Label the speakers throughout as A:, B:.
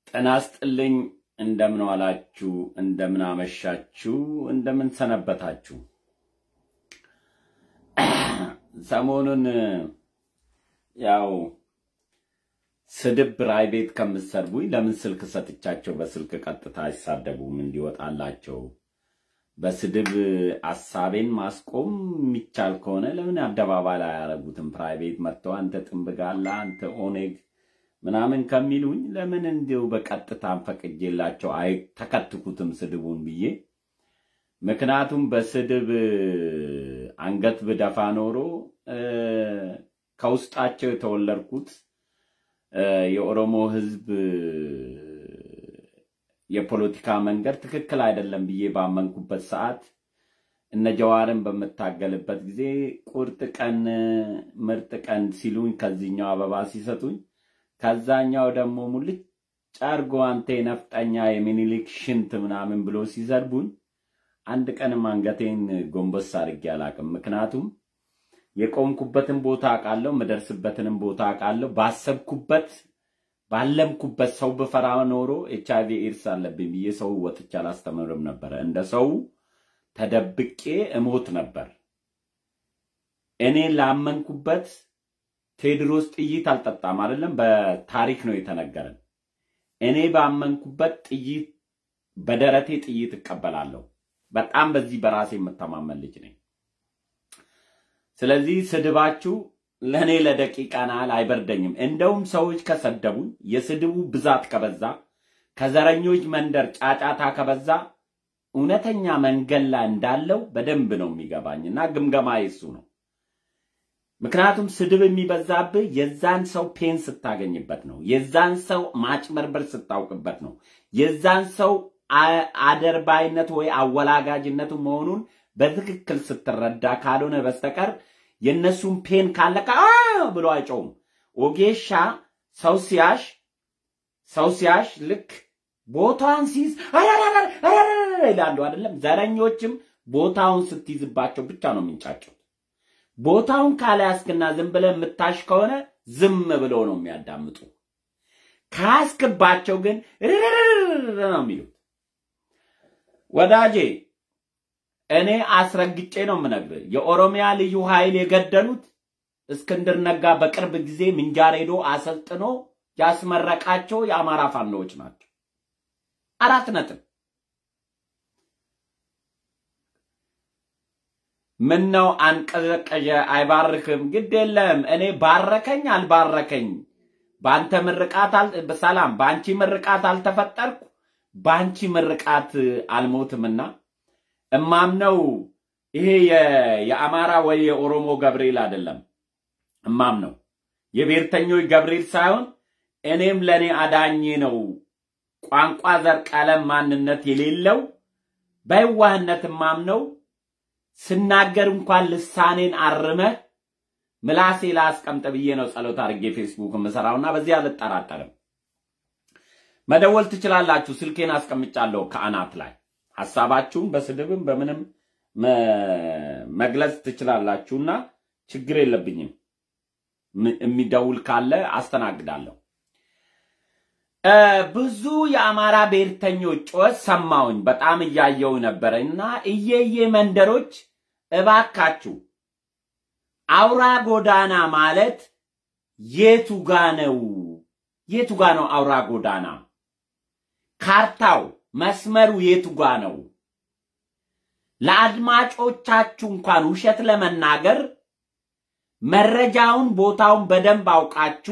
A: ጤና ይስጥልኝ። እንደምን ዋላችሁ? እንደምን አመሻችሁ? እንደምን ሰነበታችሁ? ሰሞኑን ያው ስድብ ራይ ቤት ከምትሰርቡኝ ለምን ስልክ ሰጥቻቸው በስልክ ቀጥታ አይሳደቡም? እንዲወጣላቸው በስድብ አሳቤን ማስቆም የሚቻል ከሆነ ለምን አደባባይ ላይ አያረጉትም? ፕራይቬት መጥተው አንተ ጥንብጋላ አንተ ኦኔግ ምናምን ከሚሉኝ ለምን እንዲሁ በቀጥታ ፈቅጄላቸው አይተከትኩትም ስድቡን ብዬ። ምክንያቱም በስድብ አንገት ብደፋ ኖሮ ከውስጣቸው የተወለድኩት የኦሮሞ ሕዝብ የፖለቲካ መንገድ ትክክል አይደለም ብዬ ባመንኩበት ሰዓት እነ ጀዋርን በምታገልበት ጊዜ ቁርጥ ቀን ምርጥ ቀን ሲሉኝ ከዚህኛው አበባ ሲሰጡኝ ከዛኛው ደግሞ ሙልጭ አርጎ አንተ የነፍጠኛ የሚኒሊክ ሽንት ምናምን ብሎ ሲዘርቡኝ አንድ ቀንም አንገቴን ጎንበስ አድርጌ አላቅም። ምክንያቱም የቆምኩበትን ቦታ አውቃለሁ፣ የምደርስበትንም ቦታ አውቃለሁ። ባሰብኩበት ባለምኩበት ሰው ብፈራ ኖሮ ኤች አይቪ ኤድስ አለብኝ ብዬ ሰው ወጥቼ አላስተምርም ነበረ። እንደ ሰው ተደብቄ እሞት ነበር። እኔ ላመንኩበት ቴዎድሮስ ጥይት አልጠጣም አይደለም፣ በታሪክ ነው የተነገረን። እኔ ባመንኩበት ጥይት በደረቴ ጥይት እቀበላለሁ። በጣም በዚህ በራሴ የምተማመን ልጅ ነኝ። ስለዚህ ስድባችሁ ለእኔ ለደቂቃ ናህል አይበርደኝም። እንደውም ሰዎች ከሰደቡኝ የስድቡ ብዛት ከበዛ ከዘረኞች መንደር ጫጫታ ከበዛ እውነተኛ መንገድ ላይ እንዳለው በደንብ ነው የሚገባኝ እና ግምገማ የሱ ነው። ምክንያቱም ስድብ የሚበዛብህ የዛን ሰው ፔን ስታገኝበት ነው። የዛን ሰው ማጭበርበር ስታውቅበት ነው። የዛን ሰው አደርባይነት ወይ አወላጋጅነቱ መሆኑን በትክክል ስትረዳ ካልሆነ በስተቀር የእነሱን ፔን ካለካ ብሎ አይጮውም። ኦጌሻ ሰው ሲያሽ ሰው ሲያሽ ልክ ቦታውን ሲይዝ ይላሉ አይደለም። ዘረኞችም ቦታውን ስትይዝባቸው ብቻ ነው የሚንጫጩት። ቦታውን ካልያዝክና ዝም ብለህ የምታሽ ከሆነ ዝም ብሎ ነው የሚያዳምጡ። ካያዝክባቸው ግን ነው የሚሉት። ወዳጄ እኔ አስረግጬ ነው የምነግርህ። የኦሮሚያ ልዩ ኃይል የገደሉት እስክንድር ነጋ በቅርብ ጊዜ ምንጃር ሄዶ አሰልጥኖ ያስመረቃቸው የአማራ ፋኖዎች ናቸው። አራት ነጥብ። ምን ነው አንቀዘቀዠ አይባርክም? ግድ የለም እኔ ባረከኝ አልባረከኝ በአንተ ምርቃት ሰላም፣ በአንቺ ምርቃት አልተፈጠርኩ በአንቺ ምርቃት አልሞትምና እማምነው ይሄ የአማራ ወይ የኦሮሞ ገብርኤል አይደለም። እማምነው የብሔርተኞች ገብርኤል ሳይሆን እኔም ለእኔ አዳኜ ነው። ቋንቋ፣ ዘር፣ ቀለም፣ ማንነት የሌለው በየዋህነት እማምነው ስናገር እንኳን ልሳኔን አርመህ ምላሴ ላስቀምጥ ብዬ ነው ጸሎት አድርጌ ፌስቡክ የምሰራውና በዚህ አልጠራጠርም። መደወል ትችላላችሁ። ስልኬን አስቀምጫለሁ ከአናት ላይ ሐሳባችሁን በስድብም በምንም መግለጽ ትችላላችሁና ችግር የለብኝም። የሚደውል ካለ አስተናግዳለሁ። ብዙ የአማራ ብሔርተኞች ጩኸት ሰማሁኝ። በጣም እያየው ነበረ እና እየየ መንደሮች እባካችሁ አውራ ጎዳና ማለት የቱ ጋ ነው? የቱ ጋ ነው አውራ ጎዳና? ካርታው መስመሩ የቱ ጋ ነው? ለአድማጮቻችሁ እንኳን ውሸት ለመናገር መረጃውን ቦታውን በደንብ አውቃችሁ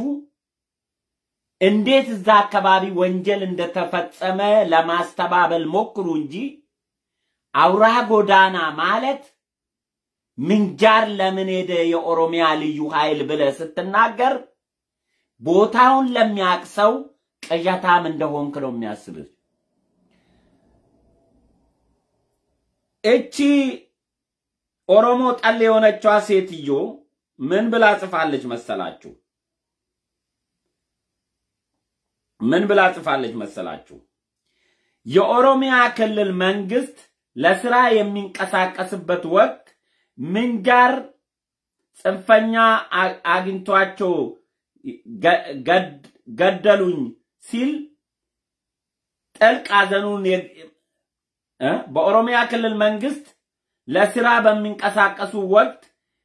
A: እንዴት እዛ አካባቢ ወንጀል እንደተፈጸመ ለማስተባበል ሞክሩ እንጂ አውራ ጎዳና ማለት ምንጃር ለምን ሄደ የኦሮሚያ ልዩ ኃይል ብለህ ስትናገር ቦታውን ለሚያውቅ ሰው ቅዠታም እንደሆንክ ነው የሚያስብህ። እቺ ኦሮሞ ጠል የሆነችዋ ሴትዮ ምን ብላ ጽፋለች መሰላችሁ? ምን ብላ ጽፋለች መሰላችሁ? የኦሮሚያ ክልል መንግስት ለስራ የሚንቀሳቀስበት ወቅት ምንጃር ጽንፈኛ አግኝቷቸው ገደሉኝ ሲል ጥልቅ ሐዘኑን በኦሮሚያ ክልል መንግስት ለስራ በሚንቀሳቀሱ ወቅት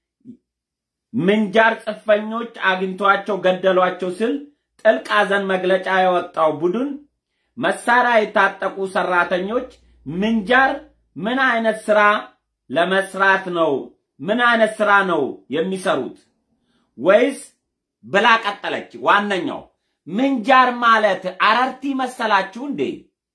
A: ምንጃር ጽንፈኞች አግኝቷቸው ገደሏቸው ስል ጥልቅ ሐዘን መግለጫ ያወጣው ቡድን መሳሪያ የታጠቁ ሰራተኞች ምንጃር ምን አይነት ስራ ለመስራት ነው? ምን አይነት ስራ ነው የሚሰሩት? ወይስ ብላ ቀጠለች። ዋነኛው ምንጃር ማለት አረርቲ መሰላችሁ እንዴ?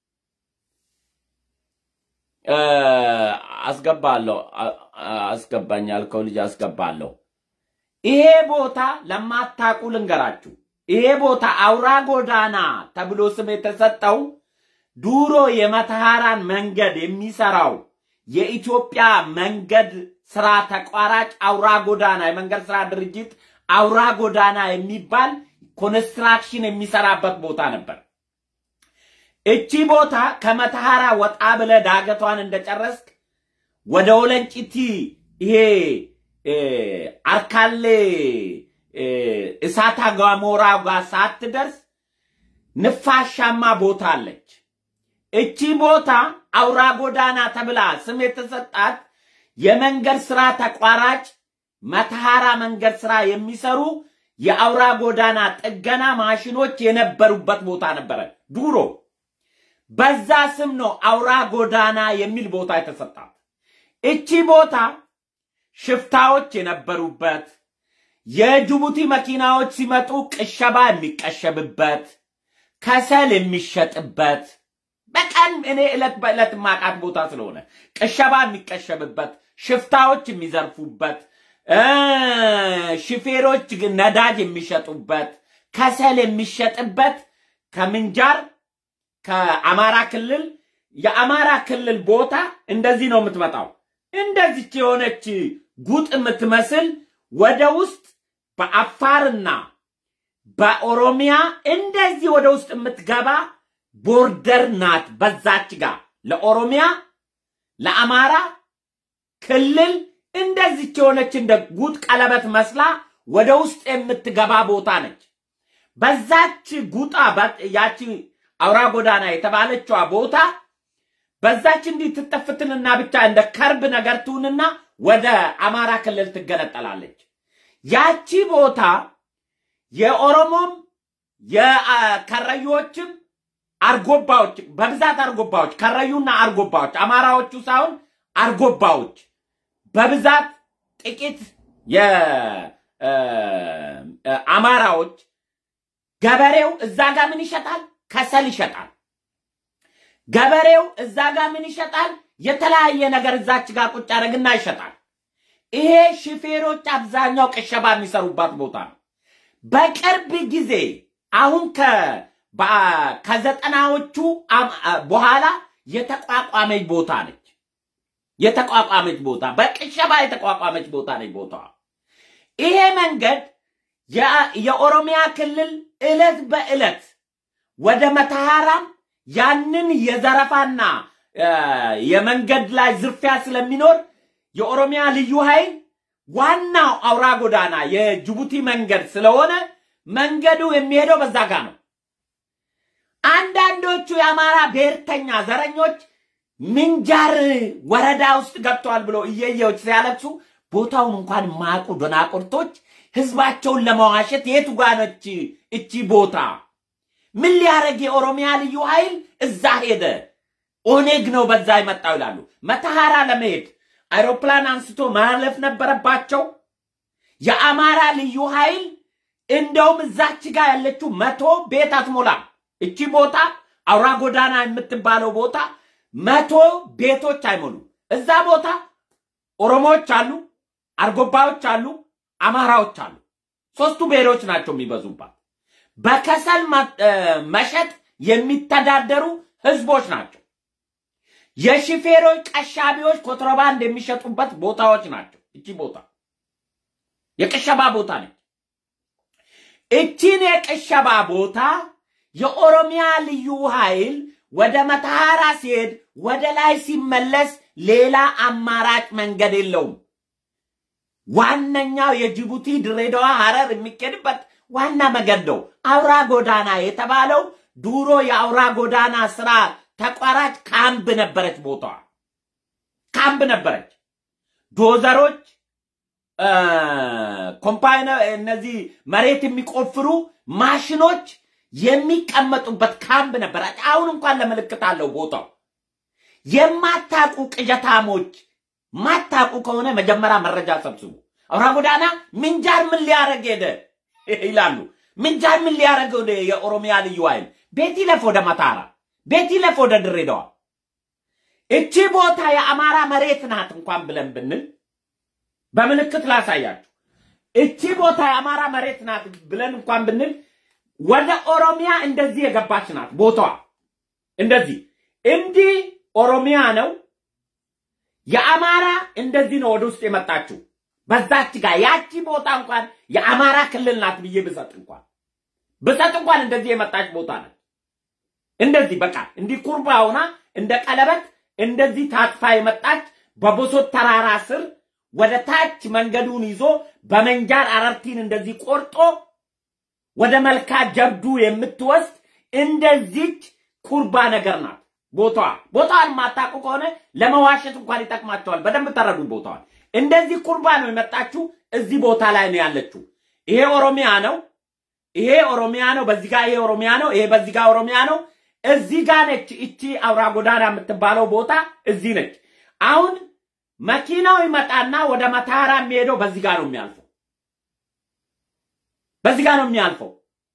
A: አስገባለሁ አስገባኝ ያልከው ልጅ አስገባለሁ። ይሄ ቦታ ለማታውቁ ልንገራችሁ። ይሄ ቦታ አውራ ጎዳና ተብሎ ስም የተሰጠው ዱሮ የመተሃራን መንገድ የሚሰራው የኢትዮጵያ መንገድ ስራ ተቋራጭ አውራ ጎዳና የመንገድ ስራ ድርጅት አውራ ጎዳና የሚባል ኮንስትራክሽን የሚሰራበት ቦታ ነበር። እቺ ቦታ ከመተሃራ ወጣ ብለ ዳገቷን እንደጨረስክ ወደ ወለንጭቲ ይሄ አርካሌ እሳታ ገሞራ ጋር ሳትደርስ ንፋሻማ ቦታ አለች። እቺ ቦታ አውራ ጎዳና ተብላ ስም የተሰጣት የመንገድ ስራ ተቋራጭ መተሃራ መንገድ ስራ የሚሰሩ የአውራ ጎዳና ጥገና ማሽኖች የነበሩበት ቦታ ነበረ ድሮ። በዛ ስም ነው አውራ ጎዳና የሚል ቦታ የተሰጣት። እቺ ቦታ ሽፍታዎች የነበሩበት የጅቡቲ መኪናዎች ሲመጡ ቅሸባ የሚቀሸብበት ከሰል የሚሸጥበት በቀን እኔ ዕለት በዕለት ማቃት ቦታ ስለሆነ ቅሸባ የሚቀሸብበት ሽፍታዎች የሚዘርፉበት ሹፌሮች ነዳጅ የሚሸጡበት ከሰል የሚሸጥበት ከምንጃር ከአማራ ክልል የአማራ ክልል ቦታ እንደዚህ ነው የምትመጣው። እንደዚች የሆነች ጉጥ የምትመስል ወደ ውስጥ በአፋርና በኦሮሚያ እንደዚህ ወደ ውስጥ የምትገባ ቦርደር ናት። በዛች ጋር ለኦሮሚያ ለአማራ ክልል እንደዚች የሆነች እንደ ጉጥ ቀለበት መስላ ወደ ውስጥ የምትገባ ቦታ ነች። በዛች ጉጣ ያቺ አውራ ጎዳና የተባለችዋ ቦታ በዛች እንዲህ ትጠፍትንና ብቻ እንደ ከርብ ነገር ትሁንና ወደ አማራ ክልል ትገነጠላለች። ያቺ ቦታ የኦሮሞም የከረዮችም አርጎባዎች በብዛት አርጎባዎች ከረዩና አርጎባዎች አማራዎቹ ሳይሆን አርጎባዎች በብዛት ጥቂት የአማራዎች ገበሬው እዛ ጋር ምን ይሸጣል? ከሰል ይሸጣል። ገበሬው እዛ ጋር ምን ይሸጣል? የተለያየ ነገር እዛች ጋር ቁጭ ያደርግና ይሸጣል። ይሄ ሹፌሮች አብዛኛው ቅሸባ የሚሰሩባት ቦታ ነው። በቅርብ ጊዜ አሁን ከዘጠናዎቹ በኋላ የተቋቋመች ቦታ ነች። የተቋቋመች ቦታ በቅሸባ የተቋቋመች ቦታ ነች ቦታዋ። ይሄ መንገድ የኦሮሚያ ክልል ዕለት በዕለት ወደ መተሃራም ያንን የዘረፋና የመንገድ ላይ ዝርፊያ ስለሚኖር የኦሮሚያ ልዩ ኃይል ዋናው አውራ ጎዳና የጅቡቲ መንገድ ስለሆነ መንገዱ የሚሄደው በዛ ጋር ነው። አንዳንዶቹ የአማራ ብሔርተኛ ዘረኞች ምንጃር ወረዳ ውስጥ ገብተዋል ብሎ እየየዎች ሲያለቅሱ ቦታውን እንኳን ማቁ ደናቁርቶች ህዝባቸውን ለመዋሸት የቱ ጋ ነች እቺ ቦታ? ምን ሊያደርግ የኦሮሚያ ልዩ ኃይል እዛ ሄደ? ኦኔግ ነው በዛ ይመጣው ይላሉ። መተሃራ ለመሄድ አይሮፕላን አንስቶ ማለፍ ነበረባቸው። የአማራ ልዩ ኃይል እንደውም እዛች ጋር ያለችው መቶ ቤት አትሞላም። እቺ ቦታ አውራ ጎዳና የምትባለው ቦታ መቶ ቤቶች አይሞሉም። እዛ ቦታ ኦሮሞዎች አሉ፣ አርጎባዎች አሉ፣ አማራዎች አሉ። ሶስቱ ብሔሮች ናቸው የሚበዙባት። በከሰል መሸጥ የሚተዳደሩ ህዝቦች ናቸው። የሽፌሮች ቀሻቢዎች ኮንትሮባንድ የሚሸጡበት ቦታዎች ናቸው። እቺ ቦታ የቅሸባ ቦታ ነች። እቺን የቅሸባ ቦታ የኦሮሚያ ልዩ ኃይል ወደ መተሃራ ሲሄድ ወደ ላይ ሲመለስ ሌላ አማራጭ መንገድ የለውም። ዋነኛው የጅቡቲ ድሬዳዋ ሐረር የሚኬድበት ዋና መንገድ ነው። አውራ ጎዳና የተባለው ድሮ የአውራ ጎዳና ስራ ተቋራጭ ካምፕ ነበረች። ቦታዋ ካምፕ ነበረች። ዶዘሮች፣ ኮምፓይነር፣ እነዚህ መሬት የሚቆፍሩ ማሽኖች የሚቀመጡበት ካምፕ ነበረች። አሁን እንኳን ለምልክት አለው ቦታው። የማታቁ ቅዠታሞች ማታቁ ከሆነ መጀመሪያ መረጃ ሰብስቡ። አውራ ጎዳና ምንጃር ምን ሊያደርግ ሄደ ይላሉ። ምንጃር ምን ሊያደርግ ወደ የኦሮሚያ ልዩ ኃይል ቤት ይለፍ ወደ መታራ፣ ቤት ይለፍ ወደ ድሬዳዋ። እቺ ቦታ የአማራ መሬት ናት እንኳን ብለን ብንል በምልክት ላሳያችሁ። እቺ ቦታ የአማራ መሬት ናት ብለን እንኳን ብንል ወደ ኦሮሚያ እንደዚህ የገባች ናት ቦታዋ። እንደዚህ እንዲህ ኦሮሚያ ነው። የአማራ እንደዚህ ነው ወደ ውስጥ የመጣችው በዛች ጋር ያቺ ቦታ እንኳን የአማራ ክልል ናት ብዬ ብሰጥ እንኳን ብሰጥ እንኳን እንደዚህ የመጣች ቦታ ናት። እንደዚህ በቃ እንዲህ ኩርባ ሆና እንደ ቀለበት እንደዚህ ታጥፋ የመጣች በቦሶት ተራራ ስር ወደ ታች መንገዱን ይዞ በመንጃር አረርቲን እንደዚህ ቆርጦ ወደ መልካ ጀብዱ የምትወስድ እንደዚች ኩርባ ነገር ናት ቦታዋ። ቦታዋን ማታውቁ ከሆነ ለመዋሸት እንኳን ይጠቅማቸዋል። በደንብ ተረዱ ቦታዋን። እንደዚህ ኩርባ ነው የመጣችው። እዚህ ቦታ ላይ ነው ያለችው። ይሄ ኦሮሚያ ነው። ይሄ ኦሮሚያ ነው። በዚህ ጋር ይሄ ኦሮሚያ ነው። ይሄ በዚህ ጋር ኦሮሚያ ነው። እዚህ ጋር ነች እቺ አውራ ጎዳና የምትባለው ቦታ እዚህ ነች። አሁን መኪናው ይመጣና ወደ መታራ የሚሄደው በዚህ ጋር ነው የሚያልፈው። በዚህ ጋር ነው የሚያልፈው።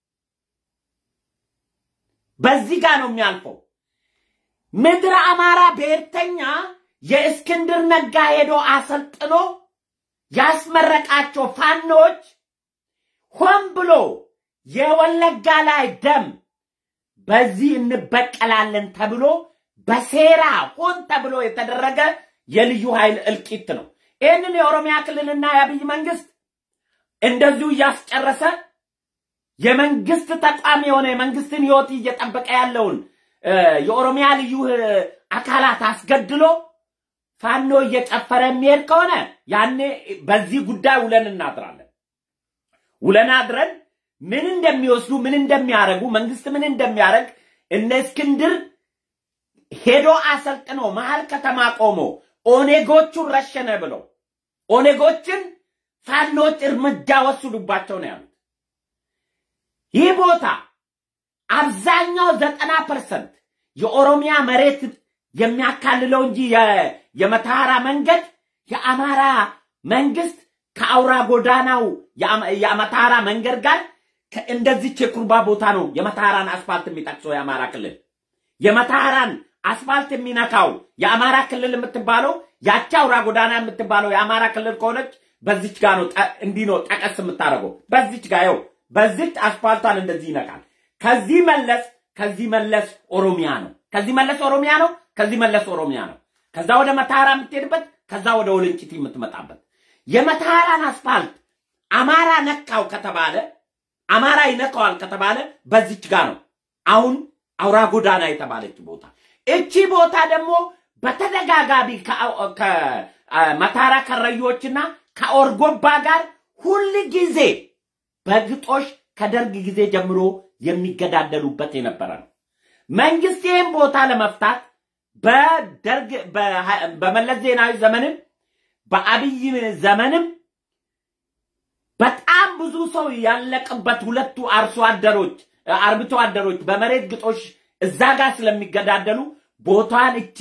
A: በዚህ ጋር ነው የሚያልፈው። ምድረ አማራ ብሔርተኛ የእስክንድር ነጋ ሄዶ አሰልጥኖ ያስመረቃቸው ፋኖች ሆን ብሎ የወለጋ ላይ ደም በዚህ እንበቀላለን ተብሎ በሴራ ሆን ተብሎ የተደረገ የልዩ ኃይል እልቂት ነው። ይህንን የኦሮሚያ ክልልና የአብይ መንግስት እንደዚሁ እያስጨረሰ የመንግስት ተቋም የሆነ የመንግስትን ህይወት እየጠበቀ ያለውን የኦሮሚያ ልዩ አካላት አስገድሎ ፋኖ እየጨፈረ የሚሄድ ከሆነ ያኔ በዚህ ጉዳይ ውለን እናድራለን። ውለን አድረን ምን እንደሚወስዱ ምን እንደሚያደርጉ መንግስት ምን እንደሚያደርግ እነ እስክንድር ሄዶ አሰልጥኖ መሀል ከተማ ቆሞ ኦኔጎቹን ረሸነ ብለው ኦኔጎችን ፋኖች እርምጃ ወስዱባቸው ነው ያሉት። ይህ ቦታ አብዛኛው ዘጠና ፐርሰንት የኦሮሚያ መሬት የሚያካልለው እንጂ የመተሐራ መንገድ የአማራ መንግስት ከአውራ ጎዳናው የመተሐራ መንገድ ጋር እንደዚች የኩርባ ቦታ ነው የመተሐራን አስፋልት የሚጠቅሰው የአማራ ክልል የመተሐራን አስፋልት የሚነካው የአማራ ክልል የምትባለው ያቺ አውራ ጎዳና የምትባለው የአማራ ክልል ከሆነች በዚች ጋር ነው እንዲህ ነው ጠቀስ የምታደርገው በዚች ጋር ይኸው በዚች አስፋልቷን እንደዚህ ይነካል። ከዚህ መለስ ከዚህ መለስ ኦሮሚያ ነው። ከዚህ መለስ ኦሮሚያ ነው። ከዚህ መለስ ኦሮሚያ ነው። ከዛ ወደ መተሐራ የምትሄድበት ከዛ ወደ ወልንጭቲ የምትመጣበት የመተሐራን አስፋልት አማራ ነካው ከተባለ አማራ ይነካዋል ከተባለ በዚች ጋር ነው። አሁን አውራ ጎዳና የተባለች ቦታ እቺ ቦታ ደግሞ በተደጋጋሚ ከመተሐራ ከረዮችና ከኦርጎባ ጋር ሁል ጊዜ በግጦሽ ከደርግ ጊዜ ጀምሮ የሚገዳደሉበት የነበረ ነው። መንግስት ይህን ቦታ ለመፍታት በደርግ በመለስ ዜናዊ ዘመንም በአብይ ዘመንም በጣም ብዙ ሰው ያለቅበት ሁለቱ አርሶ አደሮች አርብቶ አደሮች በመሬት ግጦሽ እዛ ጋር ስለሚገዳደሉ ቦታን እቺ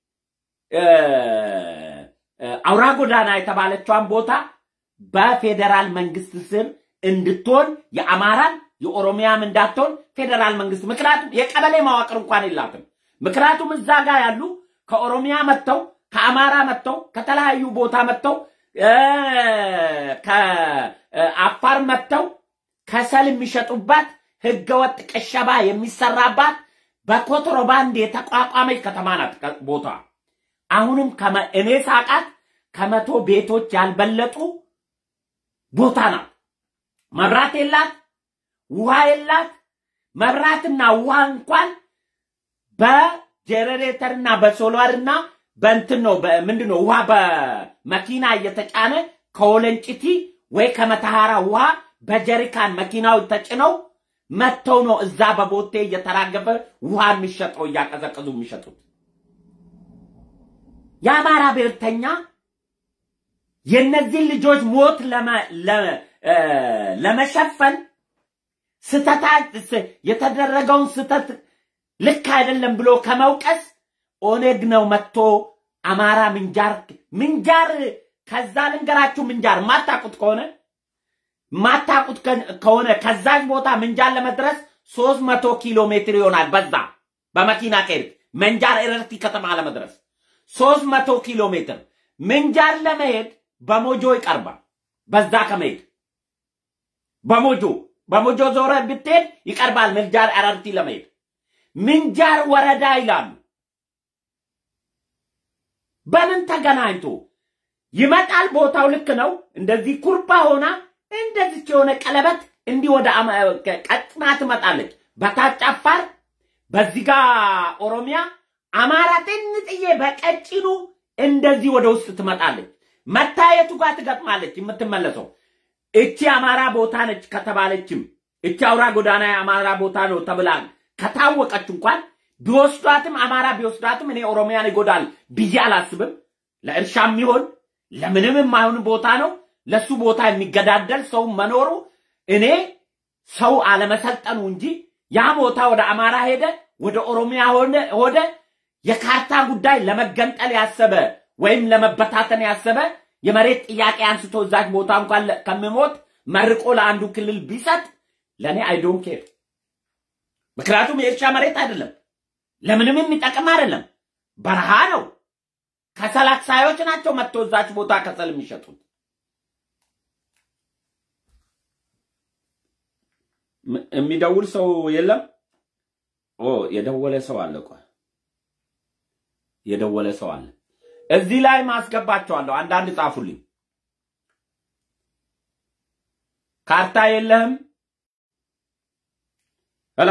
A: አውራ ጎዳና የተባለችዋን ቦታ በፌዴራል መንግስት ስር እንድትሆን የአማራን የኦሮሚያም እንዳትሆን ፌዴራል መንግስት ምክንያቱም የቀበሌ መዋቅር እንኳን የላትም። ምክንያቱም እዛ ጋር ያሉ ከኦሮሚያ መጥተው ከአማራ መጥተው ከተለያዩ ቦታ መጥተው ከአፋር መጥተው ከሰል የሚሸጡባት ህገወጥ ቅሸባ የሚሰራባት በኮንትሮባንድ የተቋቋመች ከተማ ናት ቦታ። አሁንም እኔ ሳቃት ከመቶ ቤቶች ያልበለጡ ቦታ ናት። መብራት የላት፣ ውሃ የላት። መብራትና ውሃ እንኳን በጀነሬተርና በሶላርና በእንትን ነው ምንድን ነው ውሃ በመኪና እየተጫነ ከወለንጭቲ ወይ ከመተሐራ ውሃ በጀሪካን መኪናው ተጭነው መጥተው ነው እዛ በቦቴ እየተራገፈ ውሃ የሚሸጠው እያቀዘቀዙ የሚሸጡት። የአማራ ብሔርተኛ የእነዚህን ልጆች ሞት ለመሸፈን ስተታ የተደረገውን ስተት ልክ አይደለም ብሎ ከመውቀስ ኦነግ ነው መጥቶ አማራ ምንጃር ምንጃር ከዛ ልንገራችሁ ምንጃር ማታቁት ከሆነ ማታቁት ከሆነ ከዛች ቦታ ምንጃር ለመድረስ ሶስት መቶ ኪሎ ሜትር ይሆናል። በዛ በመኪና ከሄድክ ምንጃር ኤረርቲ ከተማ ለመድረስ ሶስት መቶ ኪሎ ሜትር ምንጃር ለመሄድ በሞጆ ይቀርባል። በዛ ከመሄድ በሞጆ በሞጆ ዞረ ብትሄድ ይቀርባል። ምንጃር ኤረርቲ ለመሄድ ምንጃር ወረዳ ይላሉ። በምን ተገናኝቶ ይመጣል? ቦታው ልክ ነው። እንደዚህ ኩርባ ሆና እንደዚች የሆነ ቀለበት እንዲህ ወደ ቀጥና ትመጣለች። በታች አፋር፣ በዚህ ጋር ኦሮሚያ፣ አማራ ጥንጥዬ በቀጭኑ እንደዚህ ወደ ውስጥ ትመጣለች። መታየቱ ጋር ትገጥማለች። የምትመለሰው እቺ አማራ ቦታ ነች ከተባለችም እቺ አውራ ጎዳና የአማራ ቦታ ነው ተብላ ከታወቀች እንኳን ቢወስዷትም አማራ ቢወስዷትም እኔ ኦሮሚያን ይጎዳል ብዬ አላስብም። ለእርሻ የሚሆን ለምንም የማይሆን ቦታ ነው። ለሱ ቦታ የሚገዳደል ሰው መኖሩ እኔ ሰው አለመሰልጠኑ እንጂ ያ ቦታ ወደ አማራ ሄደ፣ ወደ ኦሮሚያ ሆደ የካርታ ጉዳይ ለመገንጠል ያሰበ ወይም ለመበታተን ያሰበ የመሬት ጥያቄ አንስቶ እዛች ቦታ እንኳን ከምሞት መርቆ ለአንዱ ክልል ቢሰጥ ለእኔ አይዶን ኬር። ምክንያቱም የእርሻ መሬት አይደለም፣ ለምንም የሚጠቅም አይደለም፣ በረሃ ነው። ከሰል አክሳዮች ናቸው መጥቶ እዛች ቦታ ከሰል የሚሸጡት። የሚደውል ሰው የለም። ኦ የደወለ ሰው አለ። ቆይ የደወለ ሰው አለ። እዚህ ላይ ማስገባቸዋለሁ። አንዳንድ ጻፉልኝ። ካርታ የለህም? ሄሎ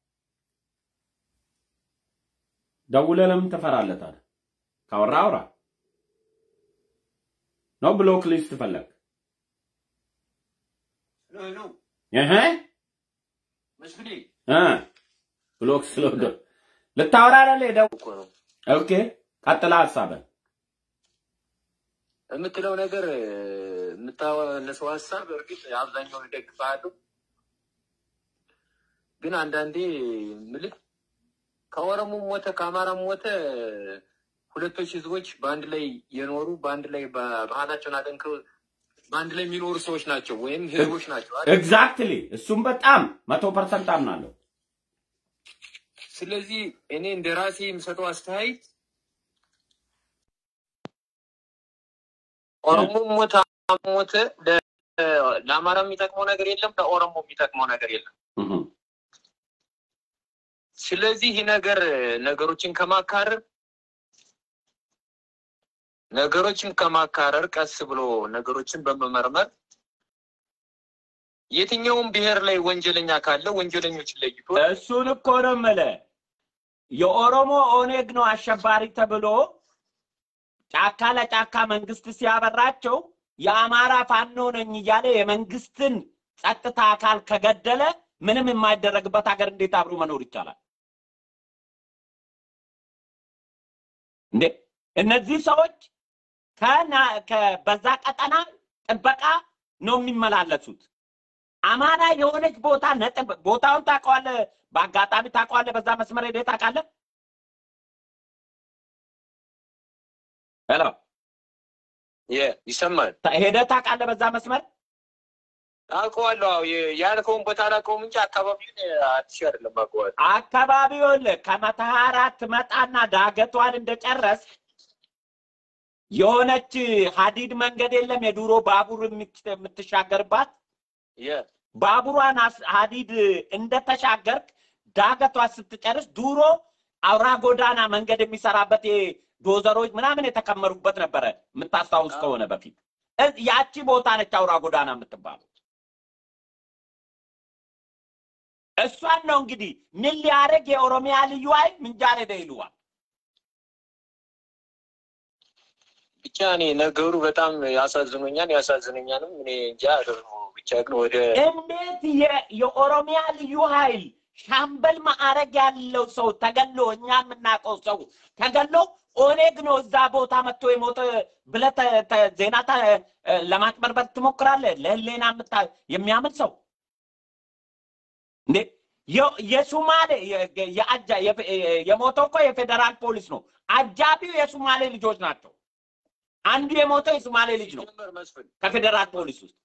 A: ደውለህ ለምን ትፈራለታለህ? ካወራ አውራ ነው። ብሎክ ሊስት ፈለግ ብሎክ ስለወደ ልታወራ አይደለ? ሄደው ኦኬ፣ ቀጥላ ሀሳብህ
B: የምትለው ነገር የምታነሰው ሀሳብ እርግጥ አብዛኛውን እደግፍሃለሁ፣ ግን አንዳንዴ ምልክ ከኦሮሞም ሞተ ከአማራም ሞተ ሁለቶች ህዝቦች በአንድ ላይ የኖሩ በአንድ ላይ ባህላቸውን አጠንክረው በአንድ ላይ የሚኖሩ ሰዎች ናቸው ወይም ህዝቦች ናቸው።
A: ኤግዛክትሊ እሱም በጣም መቶ ፐርሰንት አምናለሁ።
B: ስለዚህ እኔ እንደ ራሴ የምሰጠው አስተያየት ኦሮሞም ሞተ ሞተ ለአማራ የሚጠቅመው ነገር የለም፣ ለኦሮሞ የሚጠቅመው ነገር የለም። ስለዚህ ይህ ነገር ነገሮችን ከማካረር ነገሮችን ከማካረር ቀስ ብሎ ነገሮችን በመመርመር የትኛውም ብሔር ላይ ወንጀለኛ ካለ ወንጀለኞችን ለይቶ
A: እሱን እኮ ነው የምልህ። የኦሮሞ ኦኔግ ነው አሸባሪ ተብሎ ጫካ ለጫካ መንግስት ሲያበራቸው የአማራ ፋኖ ነኝ እያለ የመንግስትን ጸጥታ አካል ከገደለ ምንም የማይደረግበት ሀገር እንዴት አብሮ መኖር ይቻላል እንዴ? እነዚህ ሰዎች በዛ ቀጠና ጥበቃ ነው የሚመላለሱት። አማራ የሆነች ቦታ ነጥብ ቦታውን ታውቀዋለህ፣ በአጋጣሚ ታውቀዋለህ። በዛ መስመር ሄደህ ታውቃለህ? ሄሎ
B: ይሰማል።
A: ሄደህ ታውቃለህ? በዛ መስመር
B: አውቀዋለሁ። አዎ ያልከውን ቦታ አላውቀውም እንጂ አካባቢውን አዲስ አይደለም አውቀዋለሁ።
A: አካባቢውን ከመተሃራ ትመጣና ዳገቷን እንደጨረስ የሆነች ሀዲድ መንገድ የለም? የድሮ ባቡር የምትሻገርባት ባቡሯን ሀዲድ እንደተሻገርክ ዳገቷ ስትጨርስ ድሮ አውራ ጎዳና መንገድ የሚሰራበት ዶዘሮች ምናምን የተከመሩበት ነበረ። የምታስታውስ ከሆነ በፊት ያቺ ቦታ ነች አውራ ጎዳና የምትባለው። እሷን ነው እንግዲህ ምን ሊያደርግ የኦሮሚያ ልዩ ኃይል ምንጃር ሄደ ይሉዋል።
B: ብቻ እኔ ነገሩ በጣም ያሳዝኖኛል፣ ያሳዝነኛልም። እኔ እንጃ አደርጉ ብቻ ብቻ ግን ወደ
A: እንዴት የ- የኦሮሚያ ልዩ ኃይል ሻምበል ማዕረግ ያለው ሰው ተገሎ እኛ የምናውቀው ሰው ተገሎ ኦኔግ ነው እዛ ቦታ መጥቶ የሞተ ብለህ ተ- ተ- ዜና ተ- ለማጭበርበር ትሞክራለህ? ለህሌና የምታ- የሚያምን ሰው እንዴ የ- የሱማሌ የ- የ- የአጃ- የፌ- የሞተው እኮ የፌዴራል ፖሊስ ነው። አጃቢው የሱማሌ ልጆች ናቸው። አንዱ የሞተው የሱማሌ ልጅ ነው
B: ጀመር መስፍን
A: ከፌዴራል ፖሊስ ውስጥ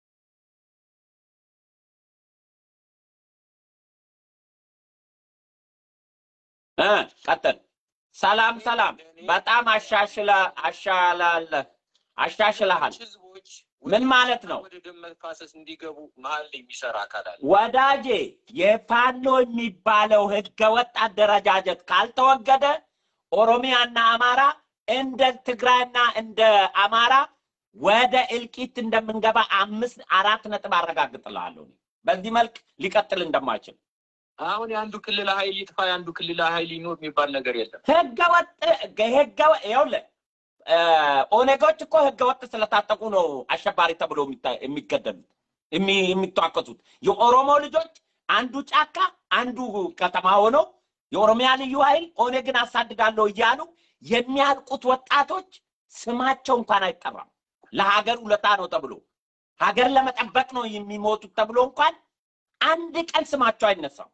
A: እ ቀጥል። ሰላም ሰላም። በጣም አሻሽለ አሻላለ አሻሽለሃል።
B: ህዝቦች
A: ምን ማለት ነው?
B: ወደ ደም መፋሰስ እንዲገቡ መሀል ላይ የሚሰራ አካል አለ።
A: ወዳጄ የፋኖ የሚባለው ህገወጥ አደረጃጀት ካልተወገደ ኦሮሚያና አማራ እንደ ትግራይና እንደ አማራ ወደ እልቂት እንደምንገባ አምስት አራት ነጥብ አረጋግጥልሃለሁ። እኔ በዚህ መልክ ሊቀጥል እንደማይችል
B: አሁን የአንዱ ክልል ኃይል ይጥፋ የአንዱ ክልል ኃይል ይኖር የሚባል ነገር የለም።
A: ህገወጥ ህገወጥ ይኸውልህ እ ኦነጎች እኮ ህገወጥ ስለታጠቁ ነው አሸባሪ ተብሎ የሚታ- የሚገደሉት የሚ- የሚተዋከሱት። የኦሮሞ ልጆች አንዱ ጫካ አንዱ ከተማ ሆነው የኦሮሚያ ልዩ ኃይል ኦነግን አሳድዳለሁ እያሉ የሚያልቁት ወጣቶች ስማቸው እንኳን አይጠራም። ለሀገር ውለታ ነው ተብሎ ሀገር ለመጠበቅ ነው የሚሞቱት ተብሎ እንኳን አንድ ቀን ስማቸው አይነሳም።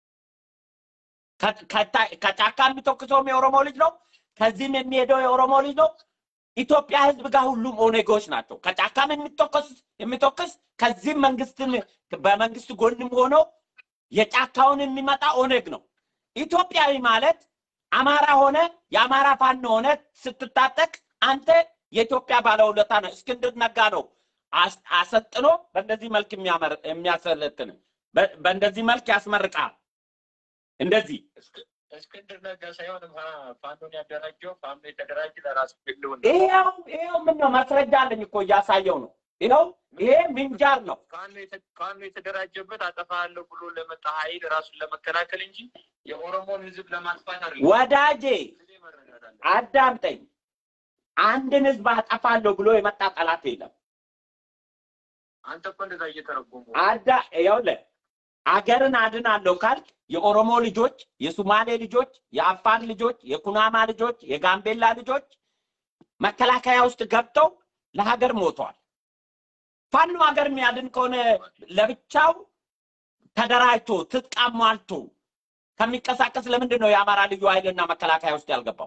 A: ከ- ከታ- ከጫካ የሚተኩሰውም የኦሮሞ ልጅ ነው። ከዚህም የሚሄደው የኦሮሞ ልጅ ነው። ኢትዮጵያ ህዝብ ጋር ሁሉም ኦኔጎች ናቸው። ከጫካም የሚተኮስ የሚተኩስ ከዚህም መንግስትን በመንግስት ጎንም ሆኖ የጫካውን የሚመጣ ኦኔግ ነው። ኢትዮጵያዊ ማለት አማራ ሆነ የአማራ ፋኖ ሆነ ስትታጠቅ አንተ የኢትዮጵያ ባለውለታ ነው። እስክንድር ነጋ ነው አስ- አሰልጥኖ በእንደዚህ መልክ የሚያመር- የሚያሰለጥን በ- በእንደዚህ መልክ ያስመርቃል። እንደዚህ
B: እስክንድር ነጋ ሳይሆን ፋ- ፋኖን ያደራጀው ፋኖ የተደራጀ ለራሱ ግልውን
A: ይሄው ይሄው ምን ነው ማስረጃ አለኝ እኮ እያሳየው ነው። ይኸው ይሄ ምንጃር ነው።
B: ፋኖ የተ- ፋኖ የተደራጀበት አጠፋለሁ ብሎ ለመጣ ኃይል ራሱን ለመከላከል እንጂ የኦሮሞን ህዝብ ለማጥፋት አይደለም።
A: ወዳጄ
B: ጊዜ መረዳት አለ።
A: አዳምጠኝ። አንድን ህዝብ አጠፋለሁ ብሎ የመጣ ጠላት የለም።
B: አንተ እኮ እንደዛ እየተረጎሙ
A: አዳ ይኸውልህ አገርን አድናለሁ ካልክ የኦሮሞ ልጆች፣ የሱማሌ ልጆች፣ የአፋር ልጆች፣ የኩናማ ልጆች፣ የጋምቤላ ልጆች መከላከያ ውስጥ ገብተው ለሀገር ሞተዋል። ፋኖ ሀገር የሚያድን ከሆነ ለብቻው ተደራጅቶ ትጥቅ አሟልቶ ከሚንቀሳቀስ ለምንድን ነው የአማራ ልዩ ኃይልና መከላከያ ውስጥ ያልገባው?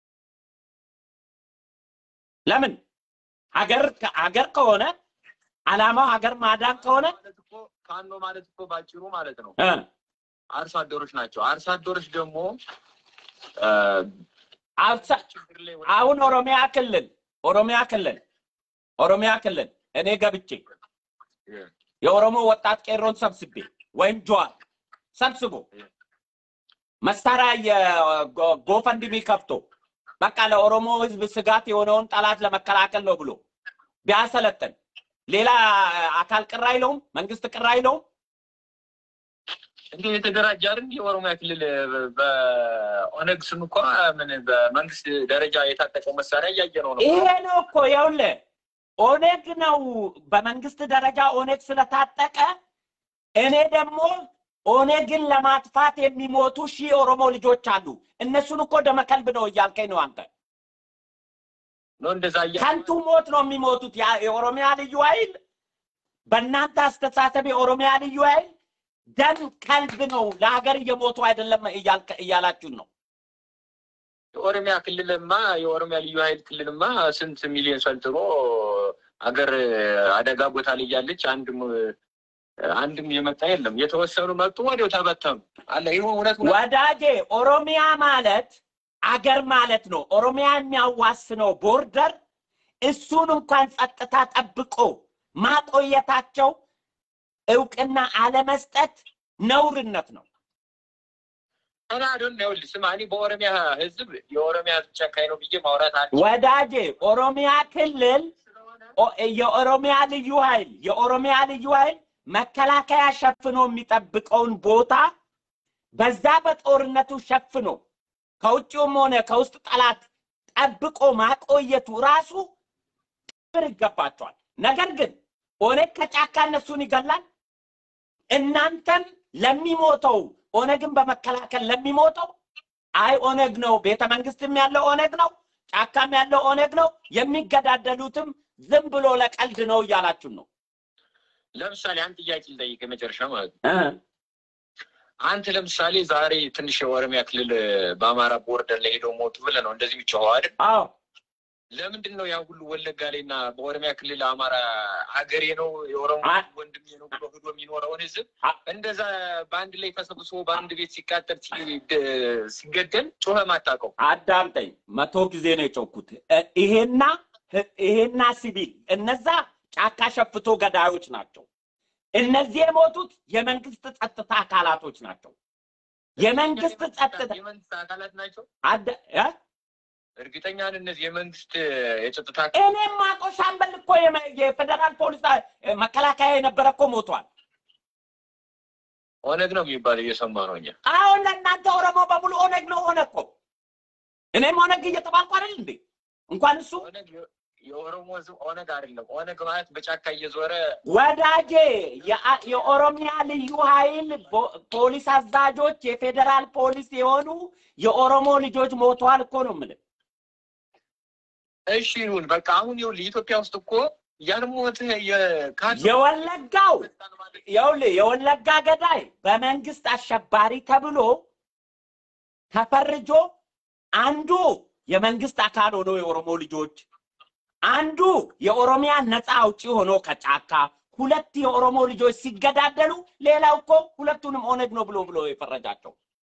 A: ለምን? ሀገር ሀገር ከሆነ አላማው ሀገር ማዳን ከሆነ
B: ማለት እኮ ፋኖ ማለት እኮ ባጭሩ ማለት ነው
A: እ
B: አርሶ አደሮች ናቸው። አርሶ አደሮች ደግሞ
A: አብሳ-
B: ችግር ላይ
A: አሁን ኦሮሚያ ክልል ኦሮሚያ ክልል ኦሮሚያ ክልል እኔ ገብቼ የኦሮሞ ወጣት ቄሮን ሰብስቤ ወይም ጀዋር ሰብስቦ መሳሪያ የጎፈንድሚ ከፍቶ በቃ ለኦሮሞ ሕዝብ ስጋት የሆነውን ጠላት ለመከላከል ነው ብሎ ቢያሰለጥን ሌላ አካል ቅር አይለውም፣ መንግስት ቅር አይለውም።
B: እንዲህ የተደራጀ አይደል? የኦሮሚያ ክልል በኦነግ ስም እኮ ምን በመንግስት ደረጃ የታጠቀው መሳሪያ እያየ ነው ነው
A: ይሄ ነው እኮ ይኸውልህ፣ ኦነግ ነው በመንግስት ደረጃ ኦነግ ስለታጠቀ እኔ ደግሞ ኦነግን ለማጥፋት የሚሞቱ ሺህ ኦሮሞ ልጆች አሉ። እነሱን እኮ ደመከልብ ነው እያልከኝ ነው አንተ።
B: ነው እንደዛ እያ
A: ከንቱ ሞት ነው የሚሞቱት። ያ- የኦሮሚያ ልዩ ኃይል በእናንተ አስተሳሰብ የኦሮሚያ ልዩ ኃይል ደም ከልብ ነው፣ ለሀገር እየሞቱ አይደለም እያልከ- እያላችሁን ነው።
B: የኦሮሚያ ክልልማ የኦሮሚያ ልዩ ኃይል ክልልማ ስንት ሚሊዮን ሰልጥኖ አገር አደጋ ቦታ ላይ ያለች አንድም አንድም የመጣ የለም። የተወሰኑ መጡ፣ ወዲያው ተበተኑ። አለ ይህ እውነት እውነት
A: ወዳጄ ኦሮሚያ ማለት አገር ማለት ነው። ኦሮሚያ የሚያዋስነው ቦርደር እሱን እንኳን ጸጥታ ጠብቆ ማቆየታቸው እውቅና አለመስጠት ነውርነት ነው።
B: እኔ አዶን ይኸውልህ ስማ፣ እኔ በኦሮሚያ ህዝብ የኦሮሚያ ህዝብ ጨካኝ ነው ብዬ ማውራት አለ
A: ወዳጄ ኦሮሚያ ክልል ኦ- የኦሮሚያ ልዩ ኃይል የኦሮሚያ ልዩ ኃይል መከላከያ ሸፍኖ የሚጠብቀውን ቦታ በዛ በጦርነቱ ሸፍኖ ከውጭውም ሆነ ከውስጥ ጠላት ጠብቆ ማቆየቱ ራሱ ክብር ይገባቸዋል። ነገር ግን ኦነግ ከጫካ እነሱን ይገላል። እናንተም ለሚሞተው ኦነግን በመከላከል ለሚሞተው አይ ኦነግ ነው፣ ቤተ መንግስትም ያለው ኦነግ ነው፣ ጫካም ያለው ኦነግ ነው፣ የሚገዳደሉትም ዝም ብሎ ለቀልድ ነው እያላችሁ ነው።
B: ለምሳሌ አንድ ጥያቄ ልጠይቅ የመጨረሻ ማለት ነው።
A: እ
B: አንተ ለምሳሌ ዛሬ ትንሽ የኦሮሚያ ክልል በአማራ ቦርደር ላይ ሄደው ሞቱ ብለህ ነው እንደዚህ የሚጮኸው አይደል?
A: አዎ
B: ለምንድን ነው ያ ሁሉ ወለጋ ላይ እና በኦሮሚያ ክልል አማራ ሀገሬ ነው የኦሮሞ
A: አ-
B: ወንድሜ ነው ብሎ ሂዶ የሚኖረውን ህዝብ
A: አ-
B: እንደዛ በአንድ ላይ ተሰብስቦ በአንድ ቤት ሲቃጠል ሲ- ደ- ሲገደል ጮኸ ማታውቀው
A: አዳምጠኝ። መቶ ጊዜ ነው የጮኩት። እ- ይሄና ህ- ይሄና ሲቪል እነዛ ጫካ ሸፍቶ ገዳዮች ናቸው። እነዚህ የሞቱት የመንግስት ጸጥታ አካላቶች ናቸው። የመንግስት ጸጥታ
B: የመንግስት አካላት ናቸው።
A: አደ- እ?
B: እርግጠኛ ነን እነዚህ የመንግስት የጸጥታ
A: እኔም ማቆ ሻምበል እኮ የመ- የፌደራል ፖሊስ አ- መከላከያ የነበረ እኮ ሞቷል።
B: ኦነግ ነው የሚባለው እየሰማ ነው እኛ
A: አሁን ለእናንተ ኦሮሞ በሙሉ ኦነግ ነው ኦነግ እኮ እኔም ኦነግ እየተባልኩ አይደል እንዴ? እንኳን እሱ
B: ኦነግ የ- የኦሮሞ ህዝብ ኦነግ አይደለም። ኦነግ ማለት በጫካ እየዞረ
A: ወዳጄ የአ- የኦሮሚያ ልዩ ኃይል ቦ- ፖሊስ አዛዦች የፌዴራል ፖሊስ የሆኑ የኦሮሞ ልጆች ሞተዋል እኮ ነው የምልህ።
B: እሺ ይሁን በቃ አሁን ይኸውልህ ኢትዮጵያ ውስጥ እኮ ያን ሞት የካድ
A: የወለጋው ይኸውልህ የወለጋ ገዳይ በመንግስት አሸባሪ ተብሎ ተፈርጆ አንዱ የመንግስት አካል ሆኖ የኦሮሞ ልጆች አንዱ የኦሮሚያ ነፃ አውጪ ሆኖ ከጫካ ሁለት የኦሮሞ ልጆች ሲገዳደሉ ሌላው እኮ ሁለቱንም ኦነግ ነው ብሎ ብሎ የፈረጃቸው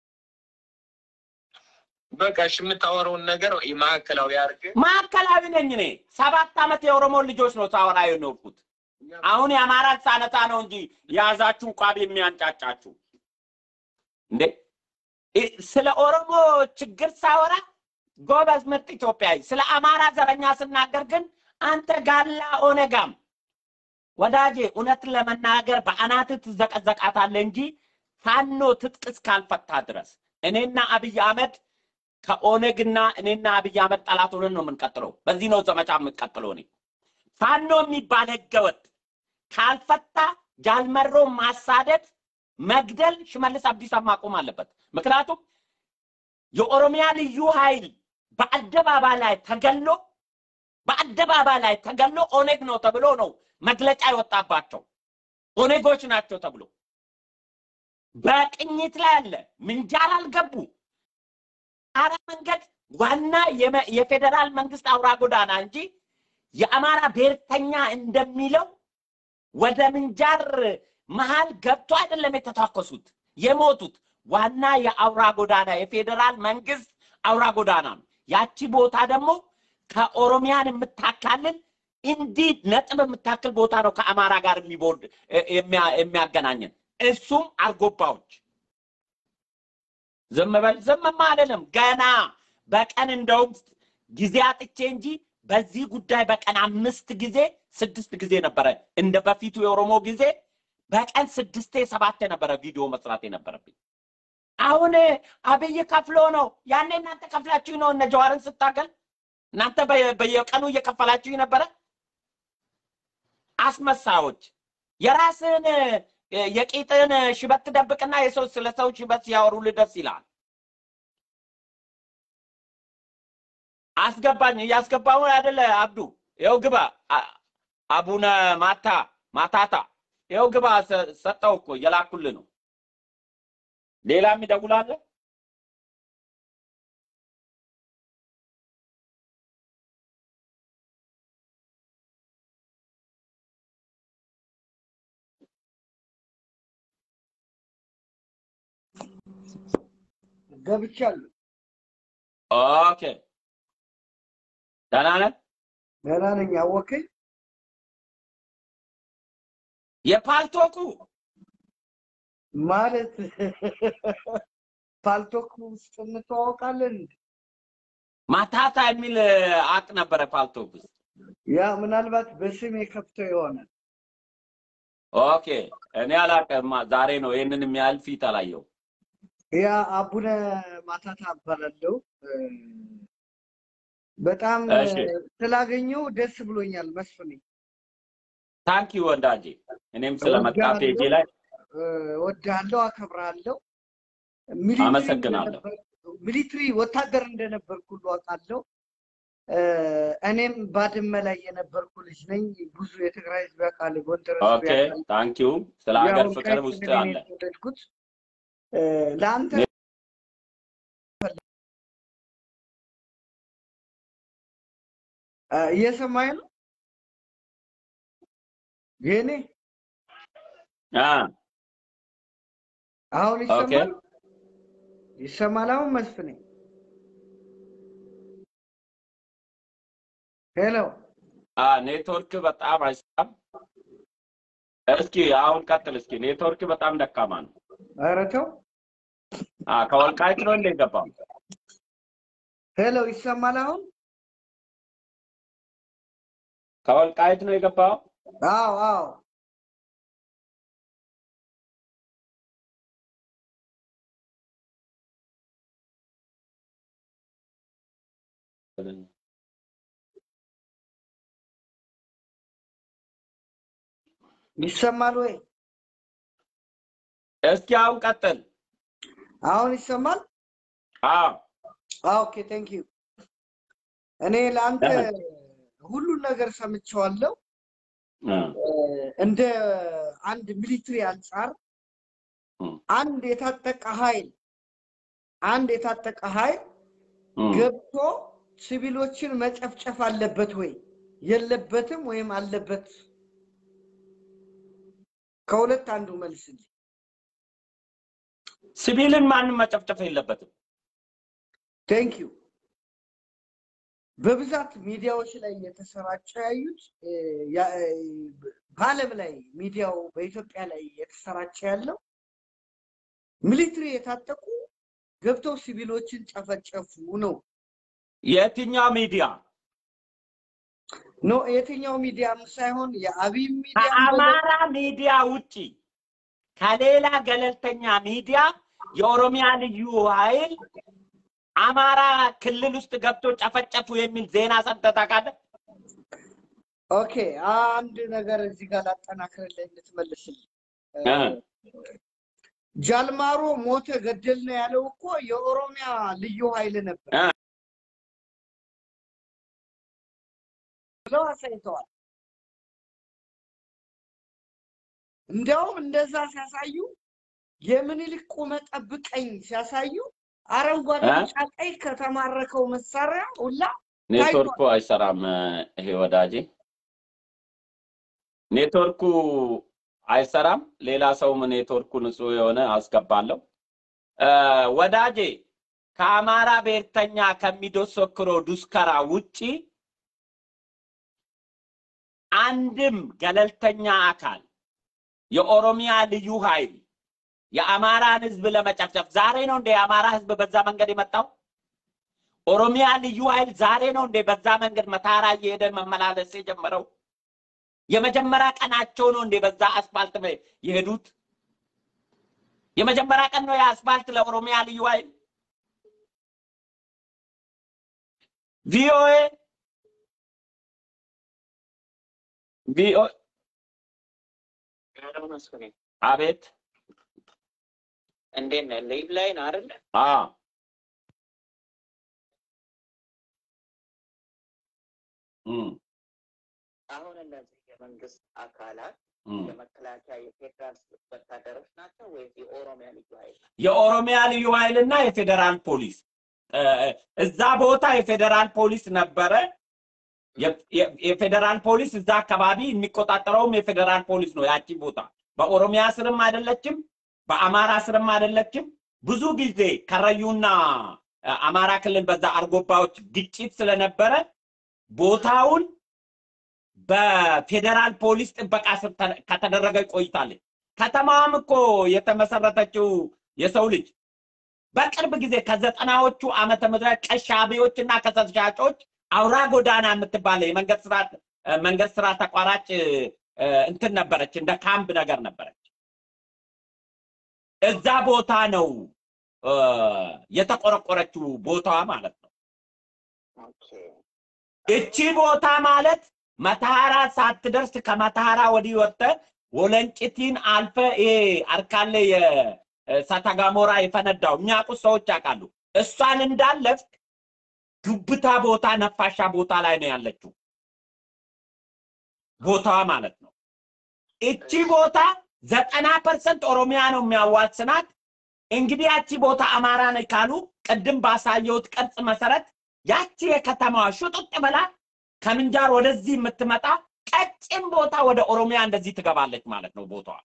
B: በቃ እሺ የምታወራውን ነገር ማዕከላዊ አድርግ።
A: ማዕከላዊ ነኝ እኔ ሰባት ዓመት የኦሮሞ ልጆች ነው ሳወራ የኖርኩት አሁን የአማራ ሳነታ ነው እንጂ የያዛችሁ ቋብ የሚያንጫጫችሁ እንዴ እ- ስለ ኦሮሞ ችግር ሳወራ ጎበዝ ምርጥ ኢትዮጵያዊ ስለ አማራ ዘረኛ ስናገር ግን አንተ ጋላ ኦነጋም ወዳጄ እውነትን ለመናገር በአናትህ ትዘቀዘቃታለህ እንጂ ፋኖ ትጥቅ እስካልፈታ ድረስ እኔና አብይ አህመድ ከኦነግና እኔና አብይ አህመድ ጠላት ሆነን ነው የምንቀጥለው። በዚህ ነው ዘመቻ የምንቀጥለው። እኔ ፋኖ የሚባል ህገወጥ ካልፈታ ጃልመሮ ማሳደድ፣ መግደል ሽመልስ አብዲሳ ማቆም አለበት። ምክንያቱም የኦሮሚያ ልዩ ኃይል በአደባባይ ላይ ተገሎ በአደባባይ ላይ ተገሎ ኦነግ ነው ተብሎ ነው መግለጫ የወጣባቸው ኦነጎች ናቸው ተብሎ በቅኝት ላይ አለ። ምንጃር አልገቡ አራ መንገድ ዋና የመ- የፌዴራል መንግስት አውራ ጎዳና እንጂ የአማራ ብሔርተኛ እንደሚለው ወደ ምንጃር መሀል ገብቶ አይደለም የተታኮሱት የሞቱት። ዋና የአውራ ጎዳና የፌዴራል መንግስት አውራ ጎዳና ነው። ያቺ ቦታ ደግሞ ከኦሮሚያን የምታካልል እንዲህ ነጥብ የምታክል ቦታ ነው ከአማራ ጋር የሚቦርድ የሚያ- የሚያገናኘን እሱም አርጎባዎች ዝም በል ዝምማ አይደለም። ገና በቀን እንደውም ጊዜ አጥቼ እንጂ በዚህ ጉዳይ በቀን አምስት ጊዜ ስድስት ጊዜ ነበረ እንደ በፊቱ የኦሮሞ ጊዜ በቀን ስድስቴ ሰባቴ ነበረ ቪዲዮ መስራት የነበረብኝ። አሁን አብይ ከፍሎ ነው። ያኔ እናንተ ከፍላችሁ ነው እነ ጀዋርን ስታገል እናንተ በየ- በየቀኑ እየከፈላችሁ ነበረ። አስመሳዮች የራስህን እ፣ የቂጥን ሽበት ትደብቅና የሰው ስለ ሰው ሽበት ሲያወሩልህ ደስ ይላል። አስገባኝ እያስገባሁ አይደለ አብዱ? ይኸው ግባ። አ- አቡነ ማታ ማታታ ይኸው ግባ። ሰ- ሰጠው እኮ እየላኩልህ ነው። ሌላም ይደውላለ።
C: ገብቻለሁ።
A: ኦኬ ደህና ነህ?
C: ደህና ነኝ። አወከኝ።
A: የፓልቶኩ
C: ማለት ፓልቶክ ውስጥ እንተዋወቃለን። እንዴ?
A: ማታታ የሚል አቅ ነበረ ፓልቶክ ውስጥ።
C: ያ ምናልባት በስም የከፍተው ይሆናል።
A: ኦኬ እኔ አላውቅም። ዛሬ ነው ይህንን የሚያህል ፊት አላየው።
C: ያ አቡነ ማታታ እባላለሁ። እ፣ በጣም እ፣
A: እሺ።
C: ስላገኘው ደስ ብሎኛል መስፍኔ።
A: ታንኪ ወዳጄ፣ እኔም ስለመጣ ፔጄ ላይ
C: ወዳለው አከብራለሁ። ሚሊትሪ
A: አመሰግናለሁ።
C: እንደነበር- ሚሊትሪ ወታደር እንደነበርኩ ሁሉ አውቃለሁ። እ፣ እኔም ባድመ ላይ የነበርኩ ልጅ ነኝ። ብዙ የትግራይ ህዝብ ያውቃል፣ ጎንደር ህዝብ
A: ኦኬ
C: ያውቃል።
A: ታንኪዩ። ስለ ሀገር
C: ያው
A: ፍቅር
C: ቀይ
A: ውስጥ
C: ስልን
A: አለ።
C: የተወለድኩት እ፣ ለአንተ እ፣ እየሰማኝ ነው የኔ
A: አ
C: አሁን
A: ኦኬ
C: ይሰማል ይሰማል አሁን መስፍኔ ሄሎ
A: አ ኔትወርክ በጣም አይሰራም። እስኪ አሁን ቀጥል። እስኪ ኔትወርክ በጣም ደካማ ነው።
C: ኧረ ተው
A: አ ከወልቃይት ነው እንደ ገባው?
C: ሄሎ ይሰማል አሁን
A: ከወልቃይት ነው የገባው?
C: አዎ አዎ ይሰማል ወይ
A: እስኪ አሁን ቀጥል።
C: አሁን ይሰማል
A: አዎ
C: ኦኬ ቴንክ ዩ እኔ ለአንተ ሁሉን ነገር ሰምቼዋለሁ
A: አ
C: እ፣ እንደ አንድ ሚሊትሪ አንጻር
A: እም፣
C: አንድ የታጠቀ ኃይል አንድ የታጠቀ ኃይል
A: እም።
C: ገብቶ ሲቪሎችን መጨፍጨፍ አለበት ወይ የለበትም ወይም አለበት? ከሁለት አንዱ መልስልኝ።
A: ሲቪልን ማንም መጨፍጨፍ የለበትም።
C: ቴንክ ዩ። በብዛት ሚዲያዎች ላይ የተሰራጨ ያዩት እ፣ ያ- እ፣ በዓለም ላይ ሚዲያው በኢትዮጵያ ላይ የተሰራጨ ያለው ሚሊትሪ የታጠቁ ገብተው ሲቪሎችን ጨፈጨፉ ነው።
A: የትኛው ሚዲያ
C: ኖ የትኛው ሚዲያም ሳይሆን የአብይ ሚዲያ
A: ከአማራ ሚዲያ ውጪ ከሌላ ገለልተኛ ሚዲያ የኦሮሚያ ልዩ ኃይል አማራ ክልል ውስጥ ገብቶ ጨፈጨፉ የሚል ዜና ሰምተህ ታውቃለህ?
C: ኦኬ አንድ ነገር እዚህ ጋር ላጠናክርልህ እንድትመልስልኝ
A: እ።
C: ጃልማሮ ሞተ ገደል ነው ያለው እኮ የኦሮሚያ ልዩ ኃይል ነበር
A: እ።
C: ብለው አሳይተዋል። እንዲያውም እንደዛ ሲያሳዩ የምኒልክ ቁመ ጠብቀኝ ሲያሳዩ አረንጓዴ፣
A: እ?
C: ቢጫ፣ ቀይ ከተማረከው መሳሪያ ሁላ
A: ኔትወርኩ አይሰራም። ይሄ ወዳጄ ኔትወርኩ አይሰራም። ሌላ ሰውም ኔትወርኩ ንጹህ የሆነ አስገባለሁ። እ፣ ወዳጄ ከአማራ ብሔርተኛ ከሚዶሰክሮ ዱስከራ ውጪ አንድም ገለልተኛ አካል የኦሮሚያ ልዩ ኃይል የአማራን ህዝብ ለመጨፍጨፍ ዛሬ ነው እንደ የአማራ ህዝብ በዛ መንገድ የመጣው? ኦሮሚያ ልዩ ኃይል ዛሬ ነው እንደ በዛ መንገድ መታራ እየሄደ መመላለስ የጀመረው? የመጀመሪያ ቀናቸው ነው እንደ በዛ አስፋልት ላይ የሄዱት? የመጀመሪያ ቀን ነው የአስፋልት ለኦሮሚያ ልዩ ኃይል? ቪኦኤ ቪኦኤ አቤት
D: እንዴት ነህ? ሊቭ ላይ ነው አይደለ?
A: አ እም
D: አሁን እነዚህ የመንግስት አካላት
A: እም
D: የመከላከያ የፌዴራል ወታደሮች ናቸው ወይስ የኦሮሚያ ልዩ ኃይል ናቸው?
A: የኦሮሚያ ልዩ ኃይልና የፌዴራል ፖሊስ እ፣ እዛ ቦታ የፌዴራል ፖሊስ ነበረ። የ- የ- የፌዴራል ፖሊስ እዛ አካባቢ የሚቆጣጠረውም የፌዴራል ፖሊስ ነው። ያቺ ቦታ በኦሮሚያ ስርም አይደለችም፣ በአማራ ስርም አይደለችም። ብዙ ጊዜ ከረዩና እ፣ አማራ ክልል በዛ አርጎባዎች ግጭት ስለነበረ ቦታውን በፌዴራል ፖሊስ ጥበቃ ስር ተ- ከተደረገ ቆይታለች። ከተማዋም እኮ የተመሰረተችው የሰው ልጅ በቅርብ ጊዜ ከዘጠናዎቹ ዓመተ ምህረት ቀይ ሻቢዎች እና ከሰል ሻጮች አውራ ጎዳና የምትባለ የመንገድ ስራ እ፣ መንገድ ስራ ተቋራጭ እ፣ እንትን ነበረች፣ እንደ ካምፕ ነገር ነበረች። እዛ ቦታ ነው እ፣ የተቆረቆረችው ቦታዋ ማለት ነው።
D: ኦኬ።
A: እቺ ቦታ ማለት መተሐራ ሳትደርስ ከመተሐራ ወዲህ ወጥተህ ወለንጭቲን አልፈ ይሄ አርካለ የእሳተ ገሞራ የፈነዳው የሚያውቁት ሰዎች ያውቃሉ። እሷን እንዳለፍክ ዱብታ ቦታ ነፋሻ ቦታ ላይ ነው ያለችው ቦታዋ ማለት ነው። እቺ ቦታ ዘጠና ፐርሰንት ኦሮሚያ ነው የሚያዋስናት። እንግዲህ ያቺ ቦታ አማራ ነች ካሉ ቅድም ባሳየሁት ቅርጽ መሰረት ያቺ የከተማዋ ሹጥጥ ብላ ከምንጃር ወደዚህ የምትመጣ ቀጭን ቦታ ወደ ኦሮሚያ እንደዚህ ትገባለች ማለት ነው ቦታዋ።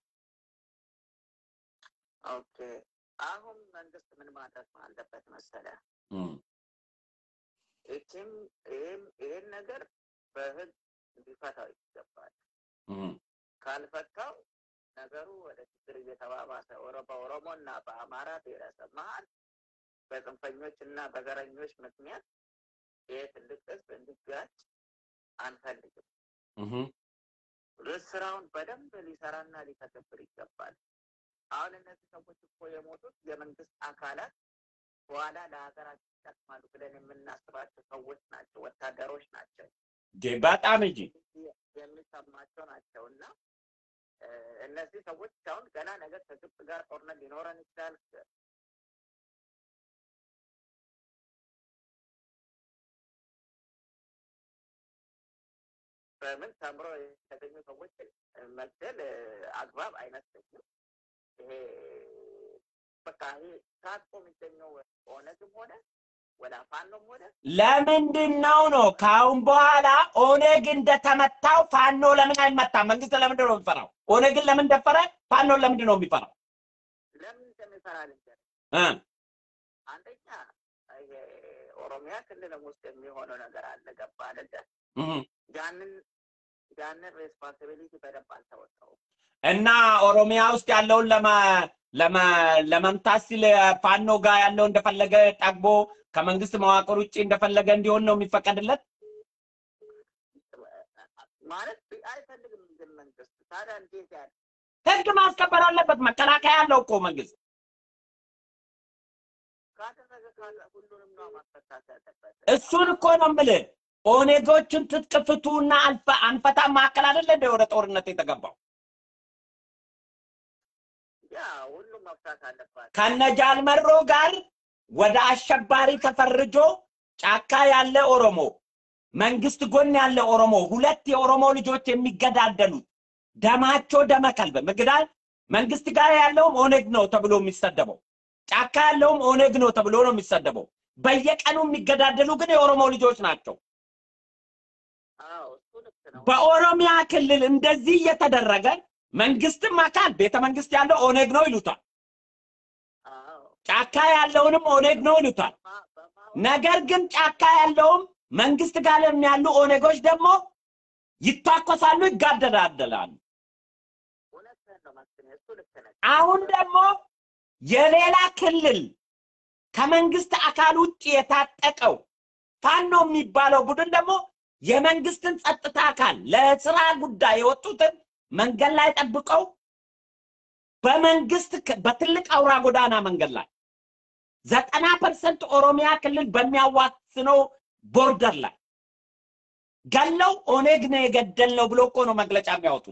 D: ኦኬ አሁን መንግስት ምን ማድረግ አለበት መሰለ?
A: እም፣
D: ይህም ይህም ይህን ነገር በህግ ሊፈታው ይገባል።
A: እም፣
D: ካልፈታው ነገሩ ወደ ችግር እየተባባሰ ኦሮ- በኦሮሞ እና በአማራ ብሔረሰብ መሀል በጽንፈኞች እና በዘረኞች ምክንያት ይህ ትልቅ ህዝብ እንዲጋጭ አንፈልግም።
A: እም፣
D: ስራውን በደንብ ሊሰራና ሊተገብር ይገባል። አሁን እነዚህ ሰዎች እኮ የሞቱት የመንግስት አካላት በኋላ ለሀገራችን ይጠቅማሉ ብለን የምናስባቸው ሰዎች ናቸው፣ ወታደሮች ናቸው፣
A: እንዴ በጣም እንጂ
D: የሚሰማቸው ናቸው እና እ፣ እነዚህ ሰዎች አሁን ገና ነገር ከግብጽ ጋር ጦርነት ሊኖረን ይችላል። በምን ተምሮ የተገኙ ሰዎችን መግደል እ፣ አግባብ አይመስለኝም። ይሄ በቃ ይሄ ታጥቆ የሚገኘው ኦነግም ሆነ ወላ ፋኖም ሆነ
A: ለምንድን ነው ነው ከአሁን በኋላ ኦነግ እንደተመታው ፋኖ ለምን አይመታም? መንግስት ለምንድን ነው የሚፈራው? ኦነግን ለምን ደፈረ? ፋኖን ለምንድን ነው የሚፈራው?
D: ለምን እንደሚሰራ ልንገርህ።
A: እ
D: አንደኛ ይሄ ኦሮሚያ ክልልም ውስጥ የሚሆነው ነገር አለ። ገባ አይደለ?
A: እም።
D: ያንን ያንን ሬስፖንሲቢሊቲ በደንብ አልተወጣውም።
A: እና ኦሮሚያ ውስጥ ያለውን ለመ ለመ ለመምታት ሲል ፋኖ ጋር ያለው እንደፈለገ ጠግቦ ከመንግስት መዋቅር ውጭ እንደፈለገ እንዲሆን ነው የሚፈቀድለት።
D: ማለት አይፈልግም ግን መንግስት ታዲያ እንዴት ያለ
A: ህግ ማስከበር አለበት። መከላከያ ያለው እኮ መንግስት
D: ካደረገ ካለ ሁሉንም ነው ማስፈታት ያለበት።
A: እሱን እኮ ነው የምልህ። ኦኔጎችን ትጥቅ ፍቱና አልፈ አንፈታም ማዕከል አይደለ እንደ ወደ ጦርነት የተገባው
D: ያ ሁሉም መፍታት አለባት።
A: ከነጃል መሮ ጋር ወደ አሸባሪ ተፈርጆ ጫካ ያለ ኦሮሞ መንግስት ጎን ያለ ኦሮሞ ሁለት የኦሮሞ ልጆች የሚገዳደሉት ደማቸው ደመ ከልብ ምግዳል መንግስት ጋር ያለውም ኦነግ ነው ተብሎ የሚሰደበው ጫካ ያለውም ኦነግ ነው ተብሎ ነው የሚሰደበው። በየቀኑ የሚገዳደሉ ግን የኦሮሞ ልጆች ናቸው።
D: አዎ እሱ ልክ ነው።
A: በኦሮሚያ ክልል እንደዚህ እየተደረገ መንግስትም አካል ቤተ መንግስት ያለው ኦነግ ነው ይሉታል።
D: አዎ
A: ጫካ ያለውንም ኦነግ ነው ይሉታል።
D: ማ- በማ-
A: ነገር ግን ጫካ ያለውም መንግስት ጋር ያሉ ኦነጎች ደግሞ ይታኮሳሉ፣ ይጋደዳደላሉ።
D: እውነትህን ነው መስፍን፣ እሱ ልክ ነህ።
A: አሁን ደግሞ የሌላ ክልል ከመንግስት አካል ውጭ የታጠቀው ፋኖ የሚባለው ቡድን ደግሞ የመንግስትን ጸጥታ አካል ለስራ ጉዳይ የወጡትን መንገድ ላይ ጠብቀው በመንግስት ክ- በትልቅ አውራ ጎዳና መንገድ ላይ ዘጠና ፐርሰንት ኦሮሚያ ክልል በሚያዋስነው ቦርደር ላይ ገለው ኦኔግ ነው የገደልነው ብሎ እኮ ነው መግለጫ የሚያወጡት።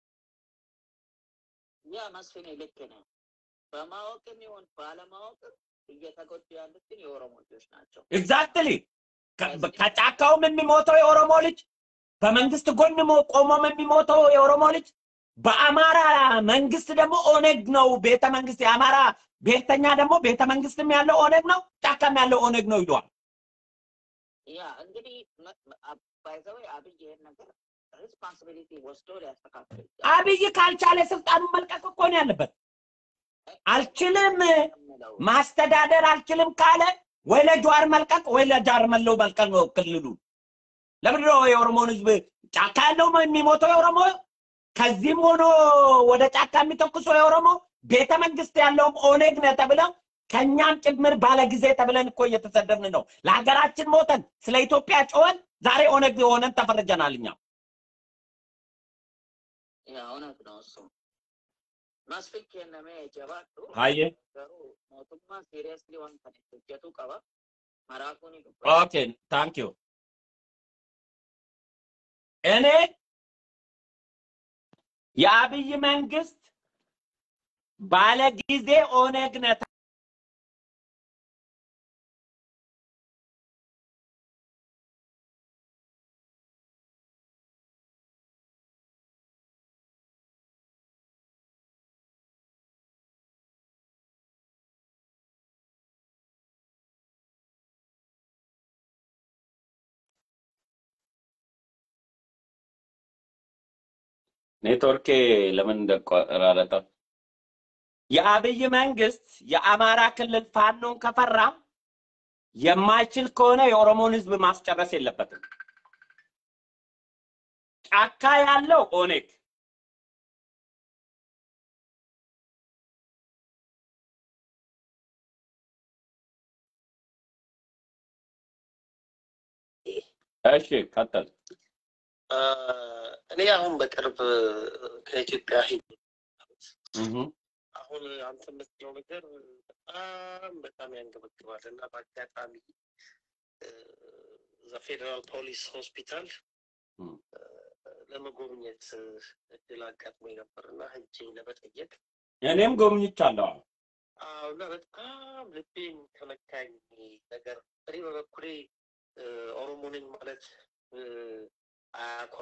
D: ያ መስፍኔ ልክ ነው። በማወቅም ይሁን ባለማወቅም እየተጎዱ ያሉት ግን የኦሮሞ ልጆች ናቸው።
A: ኤግዛክትሊ ከጫካውም የሚሞተው የኦሮሞ ልጅ በመንግስት ጎን ሞ- ቆሞም የሚሞተው የኦሮሞ ልጅ በአማራ መንግስት ደግሞ ኦነግ ነው ቤተ መንግስት የአማራ ብሔርተኛ ደግሞ ቤተ መንግስትም ያለው ኦነግ ነው ጫካም ያለው ኦነግ ነው ይለዋል።
D: ያ እንግዲህ ባይዘወይ አብይ ይሄን ነገር ሪስፖንሲቢሊቲ ወስዶ ሊያስተካክል ይገባል።
A: አብይ ካልቻለ ስልጣኑን መልቀቅ እኮ ነው ያለበት። አልችልም
D: የምለው
A: ማስተዳደር አልችልም ካለ ወይ ለጀዋር መልቀቅ ወይ ለጃር መለው መልቀቅ ነው ክልሉ። ለምንድን ነው የኦሮሞን ህዝብ ጫካ ያለው የሚሞተው የኦሮሞ ከዚህም ሆኖ ወደ ጫካ የሚተኩሰው የኦሮሞ ቤተ መንግስት ያለውም ኦነግ ነው ተብለው ከእኛም ጭምር ባለ ጊዜ ተብለን እኮ እየተሰደብን ነው። ለሀገራችን ሞተን ስለ ኢትዮጵያ ጮኸን ዛሬ ኦነግ ሆነን ተፈርጀናል እኛ።
D: ያ እውነት ነው እሱ መስፍን ከነሜ ጀባቱ
A: አየ
D: ገሩ ሞቱማ ሲሪየስሊ ዋንተ ጀቱ ቀባ መራኩኒ
A: ኦኬ ታንክ ዩ እኔ የአብይ መንግስት ባለ ጊዜ ኦነግ ነህ ኔትወርኬ ለምን እንደቆራረጠ የአብይ መንግስት የአማራ ክልል ፋኖን ከፈራ የማይችል ከሆነ የኦሮሞን ህዝብ ማስጨረስ የለበትም። ጫካ ያለው ኦኔግ እሺ፣ ቀጥል።
E: እኔ አሁን በቅርብ ከኢትዮጵያ ሄድ
A: እህ
E: አሁን አንተ የምትለው ነገር በጣም በጣም ያንገበግባል እና በአጋጣሚ እዛ ፌዴራል ፖሊስ ሆስፒታል
A: እም።
E: ለመጎብኘት እድል አጋጥሞኝ ነበር እና ሄጄ ለመጠየቅ
A: እኔም ጎብኝቻለሁ።
E: አዎ እና በጣም ልቤን ከነካኝ ነገር እኔ በበኩሌ እ፣ ኦሮሞ ነኝ ማለት እ፣ አያኮራ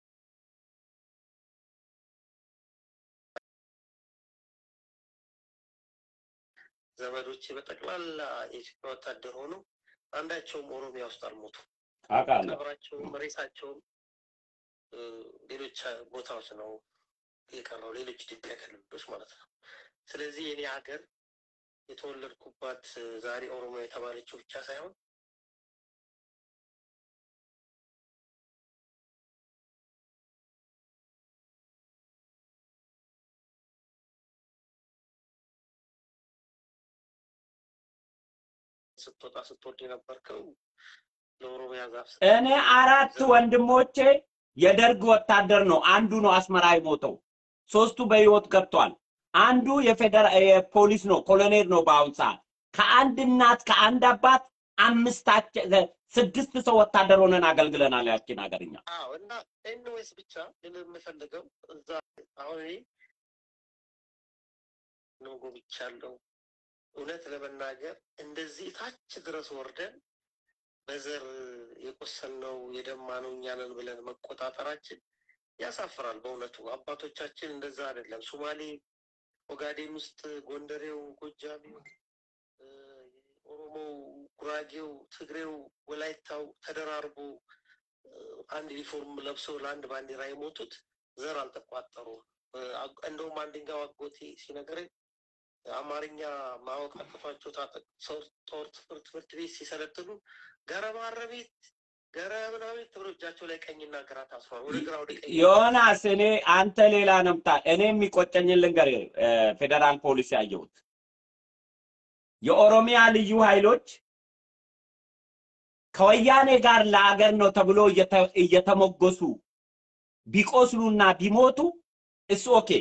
E: ዘመዶቼ በጠቅላላ የኢትዮጵያ ወታደር ሆኖ አንዳቸውም ኦሮሚያ ውስጥ አልሞቱ።
A: አውቃለሁ።
E: ቀብራቸውም ሬሳቸውም እ፣ ሌሎች ቦታዎች ነው የቀረው፣ ሌሎች ኢትዮጵያ ክልሎች ማለት ነው። ስለዚህ የኔ ሀገር የተወለድኩባት እ፣ ዛሬ ኦሮሚያ የተባለችው ብቻ ሳይሆን ስትወጣ ስትወድ የነበርከው ለኦሮሚያ ዛፍ ስር
A: እኔ አራት ወንድሞቼ የደርግ ወታደር ነው። አንዱ ነው አስመራ የሞተው። ሶስቱ በህይወት ገብቷል። አንዱ የፌደራል የፖሊስ ነው፣ ኮሎኔል ነው በአሁን ሰዓት። ከአንድ እናት ከአንድ አባት አምስታችን ስድስት ሰው ወታደር ሆነን አገልግለናል ያችን ሀገርኛ።
E: አዎ እና ኤንዌስ ብቻ ግን የምፈልገው እዛ አሁን እኔ ነው ጎብቻለሁ። እውነት ለመናገር እንደዚህ ታች ድረስ ወርደን በዘር የቆሰልነው የደማነው እኛ ነን ብለን መቆጣጠራችን ያሳፍራል። በእውነቱ አባቶቻችን እንደዛ አይደለም። ሶማሌ ኦጋዴን ውስጥ ጎንደሬው፣ ጎጃሜው፣ እ፣ ኦሮሞው፣ ጉራጌው፣ ትግሬው፣ ወላይታው ተደራርቦ እ፣ አንድ ዩኒፎርም ለብሰው ለአንድ ባንዲራ የሞቱት ዘር አልተቋጠሩም። እ፣ አግ- እንደውም አንደኛው አጎቴ ሲነግረኝ አማርኛ ማወቅ አቅቷቸው ታጠቅ ሰው ጦር ትምህርት ትምህርት ቤት ሲሰለጥኑ ገረማረ ቤት ገረ ምናምን ተብሎ እጃቸው ላይ ቀኝና ግራ ታስሯል። ወደ ግራ ወደ ቀኝ
A: ዮናስ እኔ አንተ ሌላ ነምታ እኔ የሚቆጨኝን ልንገር። ፌዴራል ፖሊስ ያየሁት የኦሮሚያ ልዩ ኃይሎች ከወያኔ ጋር ለአገር ነው ተብሎ እየተ- እየተሞገሱ ቢቆስሉና ቢሞቱ እሱ ኦኬ።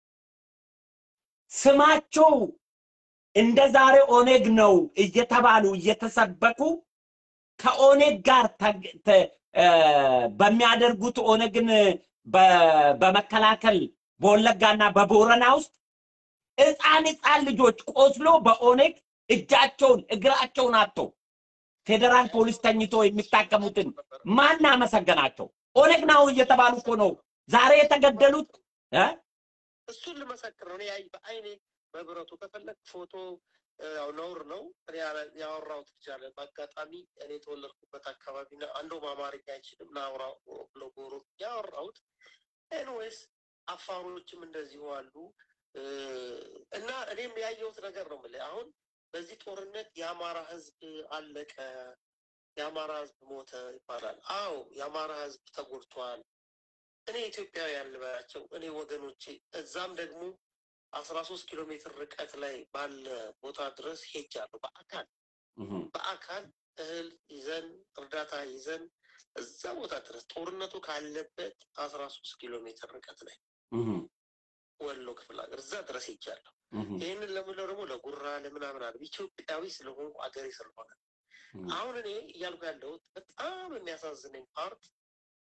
A: ስማቸው እንደ ዛሬ ኦኔግ ነው እየተባሉ እየተሰበኩ ከኦኔግ ጋር ተግ- ተ- እ፣ በሚያደርጉት ኦነግን በ- በመከላከል በወለጋና በቦረና ውስጥ ህፃን ህፃን ልጆች ቆስሎ በኦኔግ እጃቸውን እግራቸውን አጥተው ፌዴራል ፖሊስ ተኝቶ የሚታከሙትን ማን አመሰገናቸው? ኦነግ ነው እየተባሉ እኮ ነው ዛሬ የተገደሉት እ?
E: እሱን ልመሰክር ነው። እኔ ያይ በአይኔ በብረቱ ከፈለግ ፎቶ እ፣ ያው ነውር ነው። እኔ ያለ- ያወራሁት ብቻ አለ። በአጋጣሚ እኔ የተወለድኩበት አካባቢ ና አንዱም አማርኛ አይችልም ናውራ ብሎ ጎሮ ያወራሁት ኤንዌይስ አፋሮችም እንደዚሁ አሉ እ፣ እና እኔም ያየሁት ነገር ነው የምልህ አሁን በዚህ ጦርነት የአማራ ህዝብ አለቀ፣ የአማራ ህዝብ ሞተ ይባላል። አዎ የአማራ ህዝብ ተጎድቷል። እኔ ኢትዮጵያውያን ልበላቸው እኔ ወገኖቼ እዛም ደግሞ አስራ ሶስት ኪሎ ሜትር ርቀት ላይ ባለ ቦታ ድረስ ሄጃለሁ። በአካል
A: እህ፣
E: በአካል እህል ይዘን እርዳታ ይዘን እዛ ቦታ ድረስ ጦርነቱ ካለበት አስራ ሶስት ኪሎ ሜትር ርቀት ላይ
A: እህ፣
E: ወሎ ክፍለ ሀገር እዛ ድረስ ሄጃለሁ።
A: እህ፣
E: ይህንን ለምለው ደግሞ ለጉራ ለምናምን አለ ኢትዮጵያዊ ስለሆንኩ አገሬ ስለሆነ
A: እህ።
E: አሁን እኔ እያልኩ ያለሁት በጣም የሚያሳዝነኝ ፓርት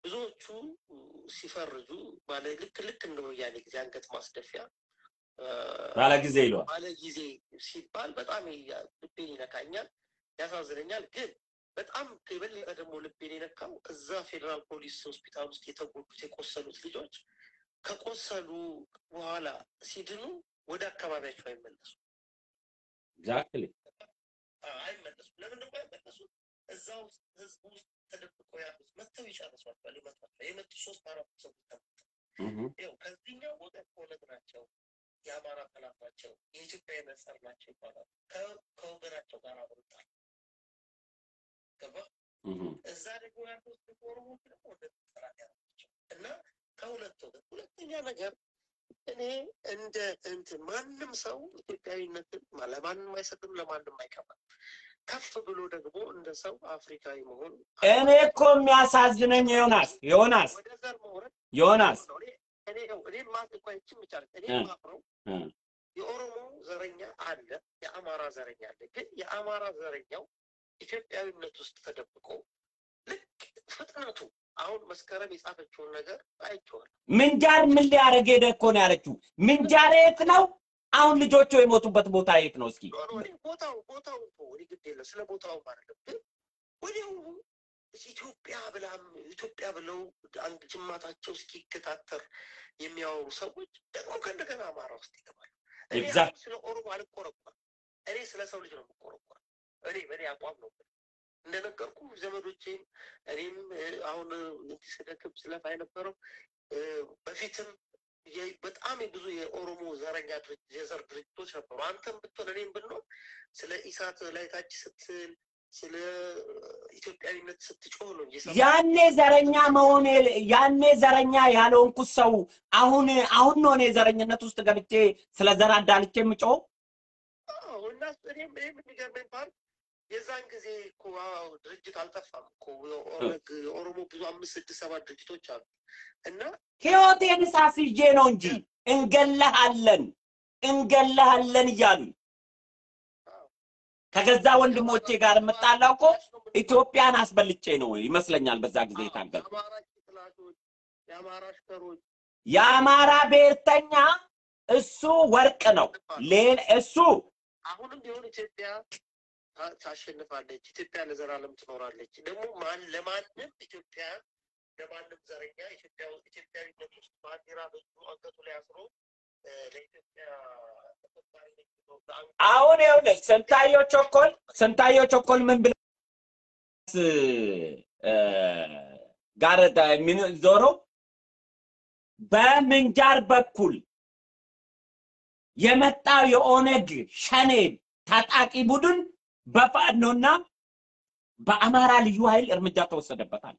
E: ብዙዎቹ ሲፈርጁ ባለ ልክ ልክ እንደ ወያኔ ጊዜ አንገት ማስደፊያ እ፣
A: ባለ ጊዜ ይለዋል።
E: ባለ ጊዜ ሲባል በጣም ያ- ልቤን ይነካኛል፣ ያሳዝነኛል። ግን በጣም የበለጠ ደግሞ ልቤን የነካው እዛ ፌዴራል ፖሊስ ሆስፒታል ውስጥ የተጎዱት የቆሰሉት ልጆች ከቆሰሉ በኋላ ሲድኑ ወደ አካባቢያቸው አይመለሱም
A: ኤግዛክትሊ
E: አይመለሱም። ለምንድን ነው አይመለሱም? እዛ ውስጥ ህዝቡ ውስጥ ተደብቀው ያሉት መጥተው ይጨርሷቸዋል፣ ይመቷቸዋል። የመጡ ሶስት አራት ሰዎች ተመተው ይኸው ከዚህኛው ወገን ኦነግ ናቸው፣ የአማራ ጠላት ናቸው፣ የኢትዮጵያ የመሰር ናቸው ይባላል። ከ- ከወገናቸው ጋር አብሩታል። ገባ እዛ ደግሞ ያሉት ደግሞ ኦሮሞዎች ደግሞ ወደ መከላከያ ናቸው እና ከሁለት ወገን ሁለተኛ ነገር እኔ እንደ እንትን ማንም ሰው ኢትዮጵያዊነትን ማ- ለማንም አይሰጥም፣ ለማንም አይቀባም። ከፍ ብሎ ደግሞ እንደ ሰው አፍሪካዊ መሆን
A: እኔ እኮ የሚያሳዝነኝ ዮናስ ዮናስ
E: ወደ ዘር መውረድ
A: ዮናስ
E: ነው። እኔ እኔ ይኸው እኔ ማ እንኳ ይቺን ብቻ አይደል፣ እኔ
A: እ።
E: ማፍረው
A: እ።
E: የኦሮሞ ዘረኛ አለ፣ የአማራ ዘረኛ አለ። ግን የአማራ ዘረኛው ኢትዮጵያዊነት ውስጥ ተደብቆ ልክ ፍጥነቱ አሁን መስከረም የጻፈችውን ነገር አይቼዋለሁ።
A: ምንጃር ምን ሊያደርግ ሄደ እኮ ነው ያለችው። ምንጃር የት ነው? አሁን ልጆቹ የሞቱበት ቦታ የት ነው? እስኪ
E: ኖ ኖ፣ እኔ ቦታው ቦታው እኮ እኔ ግድ የለም ስለ ቦታውም አይደለም። ግን ወዲያው ኢትዮጵያ ብላም ኢትዮጵያ ብለው አንድ ጅማታቸው እስኪገታተር የሚያወሩ ሰዎች ደግሞ ከእንደገና አማራ ውስጥ ይገባሉ። እኔ
A: Exact.
E: አሁን ስለ ኦሮሞ አልቆረቆርም። እኔ ስለ ሰው ልጅ ነው የምቆረቆር። እኔ በእኔ አቋም ነው እንደነገርኩ ዘመዶቼም እኔም እ፣ አሁን እንዲህ ስደክም ስለፋ የነበረው እ፣ በፊትም የ- በጣም የብዙ የኦሮሞ ዘረኛ ድርጅ- የዘር ድርጅቶች ነበሩ። አንተም ብትሆን እኔም ብንሆን ስለ ኢሳት ላይ ታች ስትል ስለ ኢትዮጵያዊነት ስትጮህ ነው እየሰማሁ
A: ያኔ ዘረኛ መሆን ያኔ ዘረኛ ያልሆንኩት ሰው አሁን አሁን ነው እኔ ዘረኝነት ውስጥ ገብቼ ስለ ዘር አዳልቼ የምጮው።
E: አዎ፣ እና እኔም እኔም የሚገርመኝ ፓርት የዛን ጊዜ እኮ አዎ፣ ድርጅት አልጠፋም እኮ የኦነግ የኦሮሞ ብዙ አምስት ስድስት ሰባት ድርጅቶች አሉ እና
A: ህይወቴን ሳስይዤ ነው እንጂ እንገለሃለን እንገለሃለን እያሉ ከገዛ ወንድሞቼ ጋር የምጣላው እኮ ኢትዮጵያን አስበልጬ ነው ይመስለኛል። በዛ ጊዜ የታገል
E: የአማራ ጭቅላቶች የአማራ አሽከሮች
A: የአማራ ብሔርተኛ እሱ ወርቅ ነው። ሌላ እሱ
E: አሁንም ቢሆን ኢትዮጵያ ታ- ታሸንፋለች። ኢትዮጵያ ለዘላለም ትኖራለች። ደግሞ ማን ለማንም ኢትዮጵያ ለማንም ዘረኛ ኢትዮጵያ ኢትዮጵያዊነት ውስጥ ባንዲራ በእጁ አንገቱ ላይ አስሮ እ፣ ለኢትዮጵያ ተቆርቋሪ ነኝ ብሎ በአንገቱ
A: አሁን ይኸውልህ ስንታየው ቸኮል ስንታየው ቸኮል ምን ብለ እ፣ ጋር ምን ዞሮ በምንጃር በኩል የመጣው የኦነግ ሸኔ ታጣቂ ቡድን በፋኖና በአማራ ልዩ ኃይል እርምጃ ተወሰደበታል።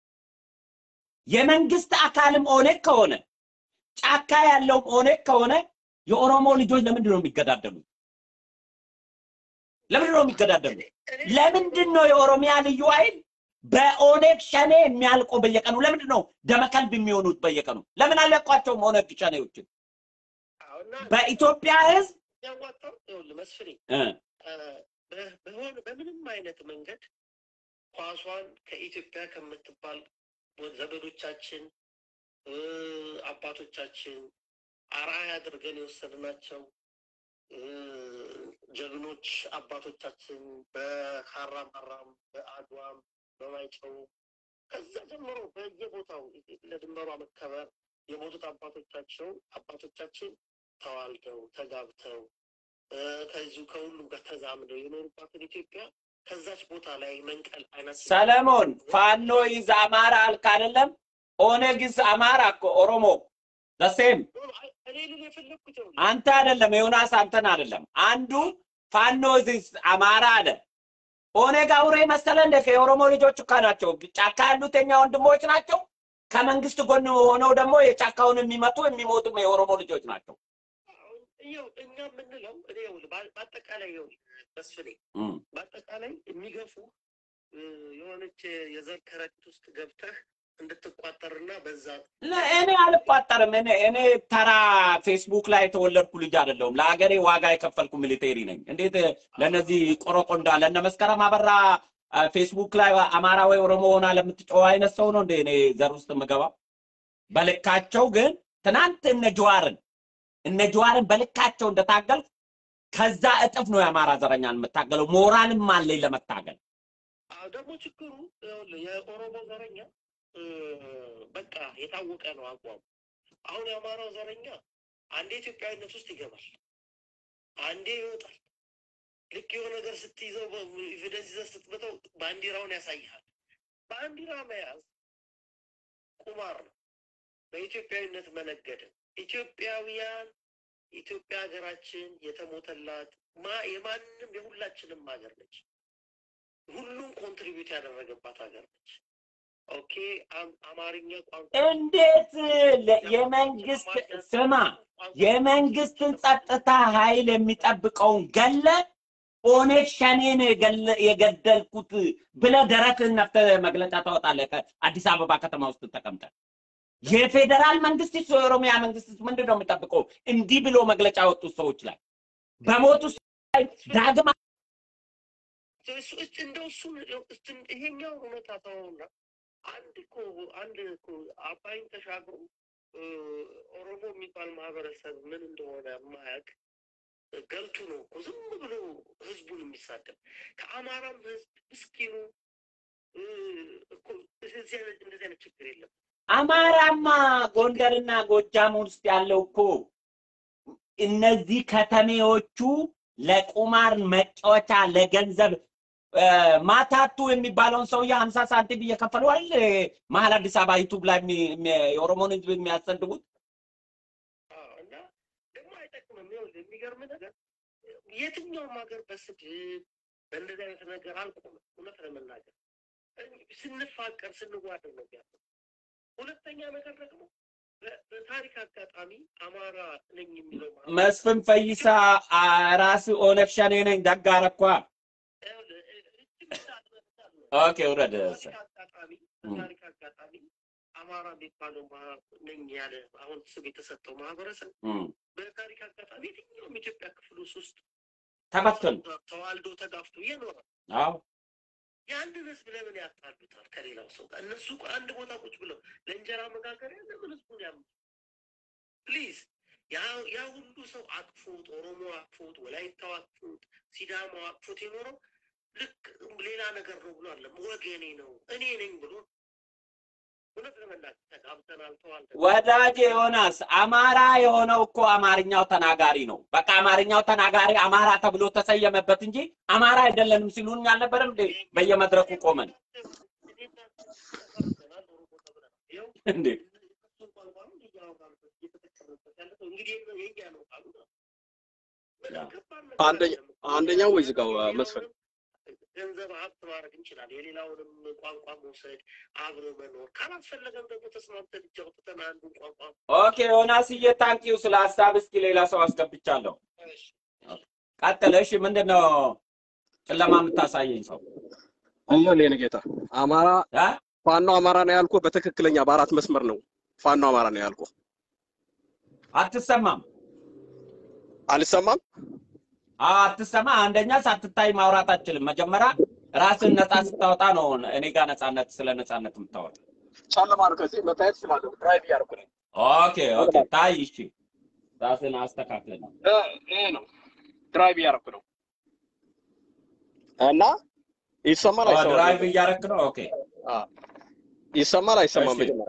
A: የመንግስት አካልም ኦነግ ከሆነ ጫካ ያለውም ኦነግ ከሆነ የኦሮሞ ልጆች ለምንድን ነው የሚገዳደሉት? ለምንድን ነው የሚገዳደሉት?
E: እኔ-
A: ለምንድን ነው የኦሮሚያ ልዩ ኃይል በኦነግ ሸኔ የሚያልቀው በየቀኑ? ለምንድን ነው ደመከልብ የሚሆኑት በየቀኑ? ለምን አለቋቸውም ኦነግ ሸኔዎችን?
E: አዎ፣ እና
A: በኢትዮጵያ ህዝብ
E: የሚያዋጣው ይኸውልህ መስፍኔ
A: እ፣
E: በ- በሆነ በምንም አይነት መንገድ ኳሷን ከኢትዮጵያ ከምትባል ዘመዶቻችን እ፣ አባቶቻችን አርአያ አድርገን የወሰድናቸው እ፣ ጀግኖች አባቶቻችን በካራ ማራም በአድዋም በማይጨው ከዛ ጀምሮ በየቦታው ለድንበሯ መከበር የሞቱት አባቶቻቸው አባቶቻችን ተዋልደው ተጋብተው እ፣ ከዚሁ ከሁሉም ጋር ተዛምደው የኖሩባትን ኢትዮጵያ ከዛች ቦታ ላይ መንቀል አይነት
A: ሰለሞን ፋኖ ይዝ አማራ አልክ አይደለም? ኦነግ ይዝ አማራ እኮ ኦሮሞ ዘሴም
E: እኔ ልል የፈለግኩት ይኸውልህ፣
A: አንተ አይደለም ዮናስ አንተን አይደለም። አንዱ ፋኖ ይዝ አማራ አለ። ኦነግ አውሬ መሰለ እንደ የኦሮሞ ልጆች እኮ ናቸው። ጫካ ያሉት የኛ ወንድሞች ናቸው። ከመንግስት ጎን ሆነው ደግሞ የጫካውን የሚመቱ የሚሞቱም የኦሮሞ ልጆች ናቸው።
E: አሁን ይኸው እኛ የምንለው እኔ ይኸውልህ፣ በ- በአጠቃላይ ይኸውልህ መስፍኔ
A: እም።
E: በአጠቃላይ የሚገፉ እ፣ የሆነች የዘር ከረጢት ውስጥ ገብተህ እንድትቋጠርና በዛ
A: ለ- እኔ አልቋጠርም። እኔ እኔ ተራ ፌስቡክ ላይ የተወለድኩ ልጅ አይደለሁም። ለሀገሬ ዋጋ የከፈልኩ ሚሊቴሪ ነኝ። እንዴት ለእነዚህ ቆረቆንዳ ለእነ መስከረም አበራ አ፣ ፌስቡክ ላይ አማራ ወይ ኦሮሞ ሆና ለምትጮህ አይነት ሰው ነው እንደ እኔ ዘር ውስጥ የምገባው። በልካቸው ግን ትናንት እነ ጀዋርን እነ ጀዋርን በልካቸው እንደታገል ከዛ እጥፍ ነው የአማራ ዘረኛን የምታገለው። ሞራልም አለኝ ለመታገል።
E: አዎ ደግሞ ችግሩ ይኸውልህ የኦሮሞ ዘረኛ እ፣ በቃ የታወቀ ነው አቋሙ። አሁን የአማራው ዘረኛ አንዴ ኢትዮጵያዊነት ውስጥ ይገባል፣ አንዴ ይወጣል። ልክ የሆነ ነገር ስትይዘው ኤቪደንስ ይዘህ ስትመተው ባንዲራውን ያሳይሃል። ባንዲራ መያዝ ቁማር ነው፣ በኢትዮጵያዊነት መነገድ። ኢትዮጵያውያን ኢትዮጵያ ሀገራችን የተሞተላት ማ- የማንም የሁላችንም ሀገር ነች። ሁሉም ኮንትሪቢዩት ያደረገባት ሀገር ነች። ኦኬ አም- አማርኛ ቋንቋ
A: እንዴት ለ- የመንግስት ስማ የመንግስትን ጸጥታ ኃይል የሚጠብቀውን ገለ ኦነግ ሸኔን የገለ- የገደልኩት ብለህ ደረትህን ነፍተህ መግለጫ ታወጣለህ። ከአዲስ አበባ ከተማ ውስጥ ተቀምጠህ የፌዴራል መንግስት የኦሮሚያ መንግስት ምንድን ነው የሚጠብቀው? እንዲህ ብሎ መግለጫ ያወጡት ሰዎች ላይ በሞቱ ላይ ዳግም
E: እሱ- እሱ- እንደው እሱን እሱን- ይሄኛው እውነታ ተወውና አንድ እኮ አንድ እኮ አባይን ተሻግሮ እ፣ ኦሮሞ የሚባል ማህበረሰብ ምን እንደሆነ የማያውቅ ገልቱ ነው እኮ ዝም ብሎ ህዝቡን የሚሳደብ ከአማራም ህዝብ ምስኪኑ እ፣ እኮ እንደዚህ አይነት እንደዚህ አይነት ችግር የለም።
A: አማራማ ጎንደርና ጎጃም ውስጥ ያለው እኮ እነዚህ ከተሜዎቹ ለቁማር መጫወቻ ለገንዘብ እ፣ ማታቱ የሚባለውን ሰውዬ ሀምሳ ሳንቲም እየከፈሉ አይደል መሀል አዲስ አበባ ዩቱብ ላይ የሚ- የሚ- የኦሮሞን ህዝብ የሚያሰድቡት።
E: አዎ፣ እና ደግሞ አይጠቅምም። ይኸውልህ የሚገርም ነገር የትኛውም ሀገር በስድብ በእንደዚህ አይነት ነገር አልቆምም። እውነት ለመናገር ስንፋቀር ስንዋደድ ነው ያለው። ሁለተኛ ነገር ደግሞ በ- በታሪክ አጋጣሚ አማራ ነኝ የሚለው ማህበረሰብ
A: መስፍን ፈይሳ አ፣ ራስህ ኦነግ ሸኔ ነኝ ደግ አደረኳ።
E: ይኸውልህ፣ እጅግ በጣም በጣም ነው።
A: ኦኬ ውረድ።
E: በታሪክ አጋጣሚ በታሪክ አጋጣሚ አማራ የሚባለው ማ- ነኝ ያለ አሁን ስም የተሰጠው ማህበረሰብ
A: እም፣
E: በታሪክ አጋጣሚ የትኛውም ኢትዮጵያ ክፍል ውስጥ
A: ተበተኑ።
E: ተዋልዶ ተጋፍቶ እየኖረ
A: አዎ
E: ያንን ህዝብ ለምን ያጣሉታል ከሌላው ሰው ጋር? እነሱ እኮ አንድ ቦታ ቁጭ ብለው ለእንጀራ መጋገሪያ ለምን ህዝቡን ያም ፕሊዝ ያ ያ ሁሉ ሰው አቅፎት ኦሮሞ አቅፎት ወላይታው አቅፎት ሲዳማው አቅፎት የኖረው ልክ ሌላ ነገር ነው ብሎ አለ ወገኔ ነው እኔ ነኝ ብሎ እውነት ለመናገር ተጋብተናል ተዋልደናል
A: ወዳጄ ዮናስ አማራ የሆነው እኮ አማርኛው ተናጋሪ ነው። በቃ አማርኛው ተናጋሪ አማራ ተብሎ ተሰየመበት እንጂ አማራ አይደለንም ሲሉን አልነበረም እንዴ? በየመድረኩ ቆመን እንዴ
F: አንደኛ- አንደኛው ወይ ዝጋው መስፍን
E: ገንዘብ ሀብት ማድረግ እንችላለን። የሌላውንም ቋንቋ መውሰድ አብሮ መኖር ካላስፈለገም ደግሞ ተስማምተን እጅ አውጥተን አንዱን ቋንቋ
A: ኦኬ ዮናስዬ፣ ታንኪዩ ስለ ሀሳብ። እስኪ ሌላ ሰው አስገብቻለሁ። ቀጥል። እሺ፣ ምንድን ነው ጨለማ የምታሳየኝ ሰው
F: እየው የኔ ጌታ አማራ
A: እ?
F: ፋኖ አማራ ነው ያልኩህ በትክክለኛ በአራት መስመር ነው ፋኖ አማራ ነው ያልኩህ።
A: አትሰማም?
F: አልሰማም?
A: አዎ፣ አትሰማ። አንደኛ ሳትታይ ማውራት አትችልም። መጀመሪያ ራስን ነፃ ስታወጣ ነው እኔ ጋር ነፃነት ስለ ነፃነት የምታወጣ።
F: ጨለማ ነው። ከዚህ መታየት ስላለሁ ድራይቭ እያደረኩ ነኝ።
A: ኦኬ ኦኬ፣ ታይ። እሺ፣ ራስን አስተካክል ነው
F: እ፣ ይሄ ነው ድራይቭ እያደረኩ ነው እና ይሰማል አይሰማም?
A: ድራይቭ እያረክ ነው። ኦኬ
F: አ፣ ይሰማል አይሰማም?
A: እሺ።
F: መጀመሪያ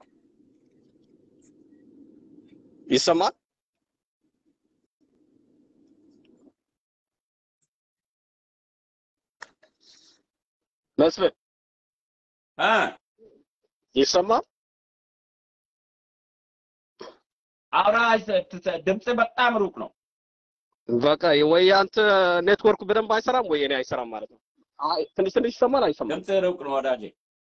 F: ይሰማል? መስፍን
A: እ
F: ይሰማል?
A: አውራ ድምፅ በጣም ሩቅ ነው።
F: በቃ ወይ አንተ ኔትወርክ በደንብ አይሰራም ወይ እኔ አይሰራም ማለት ነው። አይ ትንሽ ትንሽ ይሰማል አይሰማም?
A: ድምፅ ሩቅ ነው ወዳጄ።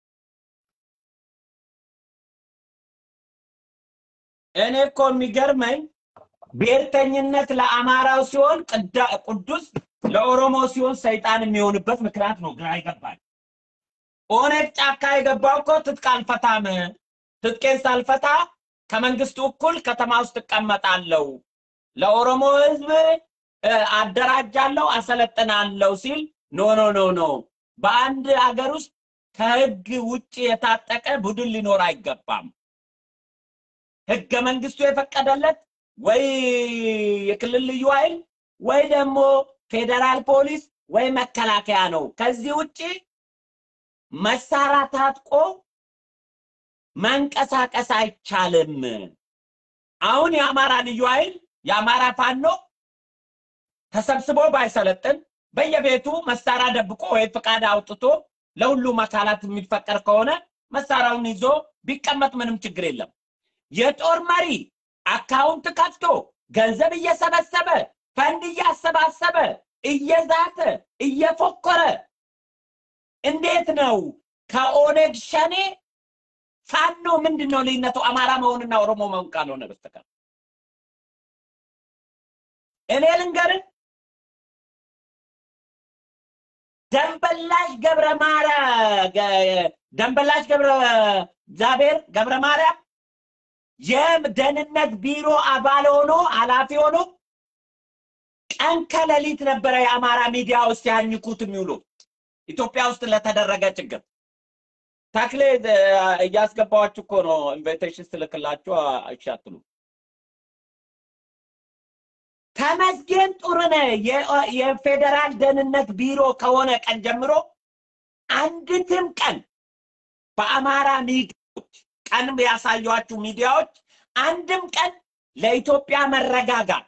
A: እኔ እኮ የሚገርመኝ ብሔርተኝነት ለአማራው ሲሆን ቅዳ- ቅዱስ ለኦሮሞ ሲሆን ሰይጣን የሚሆንበት ምክንያት ነው ግራ ይገባል። ኦነግ ጫካ የገባው እኮ ትጥቅ አልፈታም፣ ትጥቄን ሳልፈታ ከመንግስቱ እኩል ከተማ ውስጥ እቀመጣለሁ፣ ለኦሮሞ ህዝብ እ፣ አደራጃለሁ፣ አሰለጥናለሁ ሲል ኖ ኖ ኖ ኖ በአንድ ሀገር ውስጥ ከህግ ውጭ የታጠቀ ቡድን ሊኖር አይገባም። ህገ መንግስቱ የፈቀደለት ወይ የክልል ልዩ ኃይል ወይ ደግሞ ፌዴራል ፖሊስ ወይ መከላከያ ነው። ከዚህ ውጭ መሳሪያ ታጥቆ መንቀሳቀስ አይቻልም። አሁን የአማራ ልዩ ኃይል የአማራ ፋኖ ተሰብስቦ ባይሰለጥን በየቤቱ መሳሪያ ደብቆ ወይ ፍቃድ አውጥቶ ለሁሉም አካላት የሚፈቀድ ከሆነ መሳሪያውን ይዞ ቢቀመጥ ምንም ችግር የለም። የጦር መሪ አካውንት ከፍቶ ገንዘብ እየሰበሰበ ፈንድ እያሰባሰበ እየዛተ እየፎከረ እንዴት ነው ከኦነግ ሸኔ ፋኖ ምንድን ነው ልዩነቱ? አማራ መሆንና ኦሮሞ መሆን ካልሆነ በስተቀር እኔ ልንገርን፣ ደንበላሽ ገብረ ማርያም ደንበላሽ ገብረ እግዚአብሔር ገብረ ማርያም የደህንነት ቢሮ አባል ሆኖ ኃላፊ ሆኖ ቀን ከሌሊት ነበረ የአማራ ሚዲያ ውስጥ ያኝኩት የሚውሉ ኢትዮጵያ ውስጥ ለተደረገ ችግር ተክሌ እያስገባኋችሁ እኮ ነው። ኢንቪቴሽን ስልክላችሁ አይሻትሉ። ተመስገን ጥሩነህ የፌዴራል ደህንነት ቢሮ ከሆነ ቀን ጀምሮ አንዲትም ቀን በአማራ ሚዲያዎች ቀን ያሳዩአችሁ ሚዲያዎች አንድም ቀን ለኢትዮጵያ መረጋጋት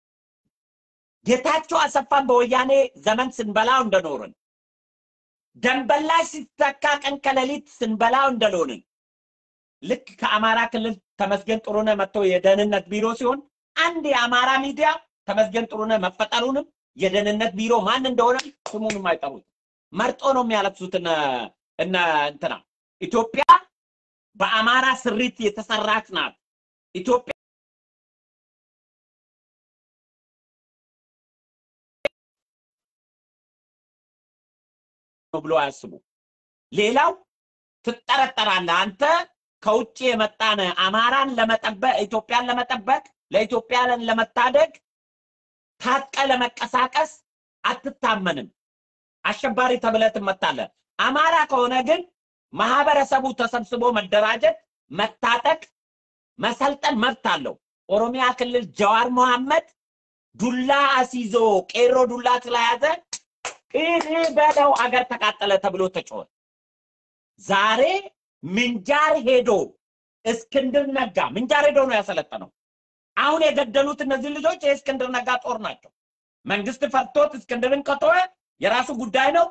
A: ጌታቸው አሰፋን በወያኔ ዘመን ስንበላው እንደኖርን ደንበላሽ ሲተካ ቀን ከሌሊት ስንበላው እንደኖርን ልክ ከአማራ ክልል ተመስገን ጥሩነህ መጥቶ የደህንነት ቢሮ ሲሆን አንድ የአማራ ሚዲያ ተመስገን ጥሩነህ መፈጠሩንም የደህንነት ቢሮ ማን እንደሆነ ስሙንም አይጠሩት። መርጦ ነው የሚያለብሱት እነ እነ እንትና ኢትዮጵያ በአማራ ስሪት የተሰራች ናት። ኢትዮጵያ ነው ብሎ አያስቡ። ሌላው ትጠረጠራለህ። አንተ ከውጭ የመጣን አማራን ለመጠበቅ ኢትዮጵያን ለመጠበቅ ለኢትዮጵያን ለመታደግ ታጥቀ ለመቀሳቀስ አትታመንም። አሸባሪ ተብለህ ትመታለህ። አማራ ከሆነ ግን ማህበረሰቡ ተሰብስቦ መደራጀት፣ መታጠቅ፣ መሰልጠን መብት አለው። ኦሮሚያ ክልል ጀዋር መሐመድ ዱላ አስይዞ ቄሮ ዱላ ስለያዘ ይህ በለው አገር ተቃጠለ ተብሎ ተጮኸ። ዛሬ ምንጃር ሄዶ እስክንድር ነጋ ምንጃር ሄዶ ነው ያሰለጠነው። አሁን የገደሉት እነዚህ ልጆች የእስክንድር ነጋ ጦር ናቸው። መንግስት ፈርቶት እስክንድርን ከተወ የራሱ ጉዳይ ነው።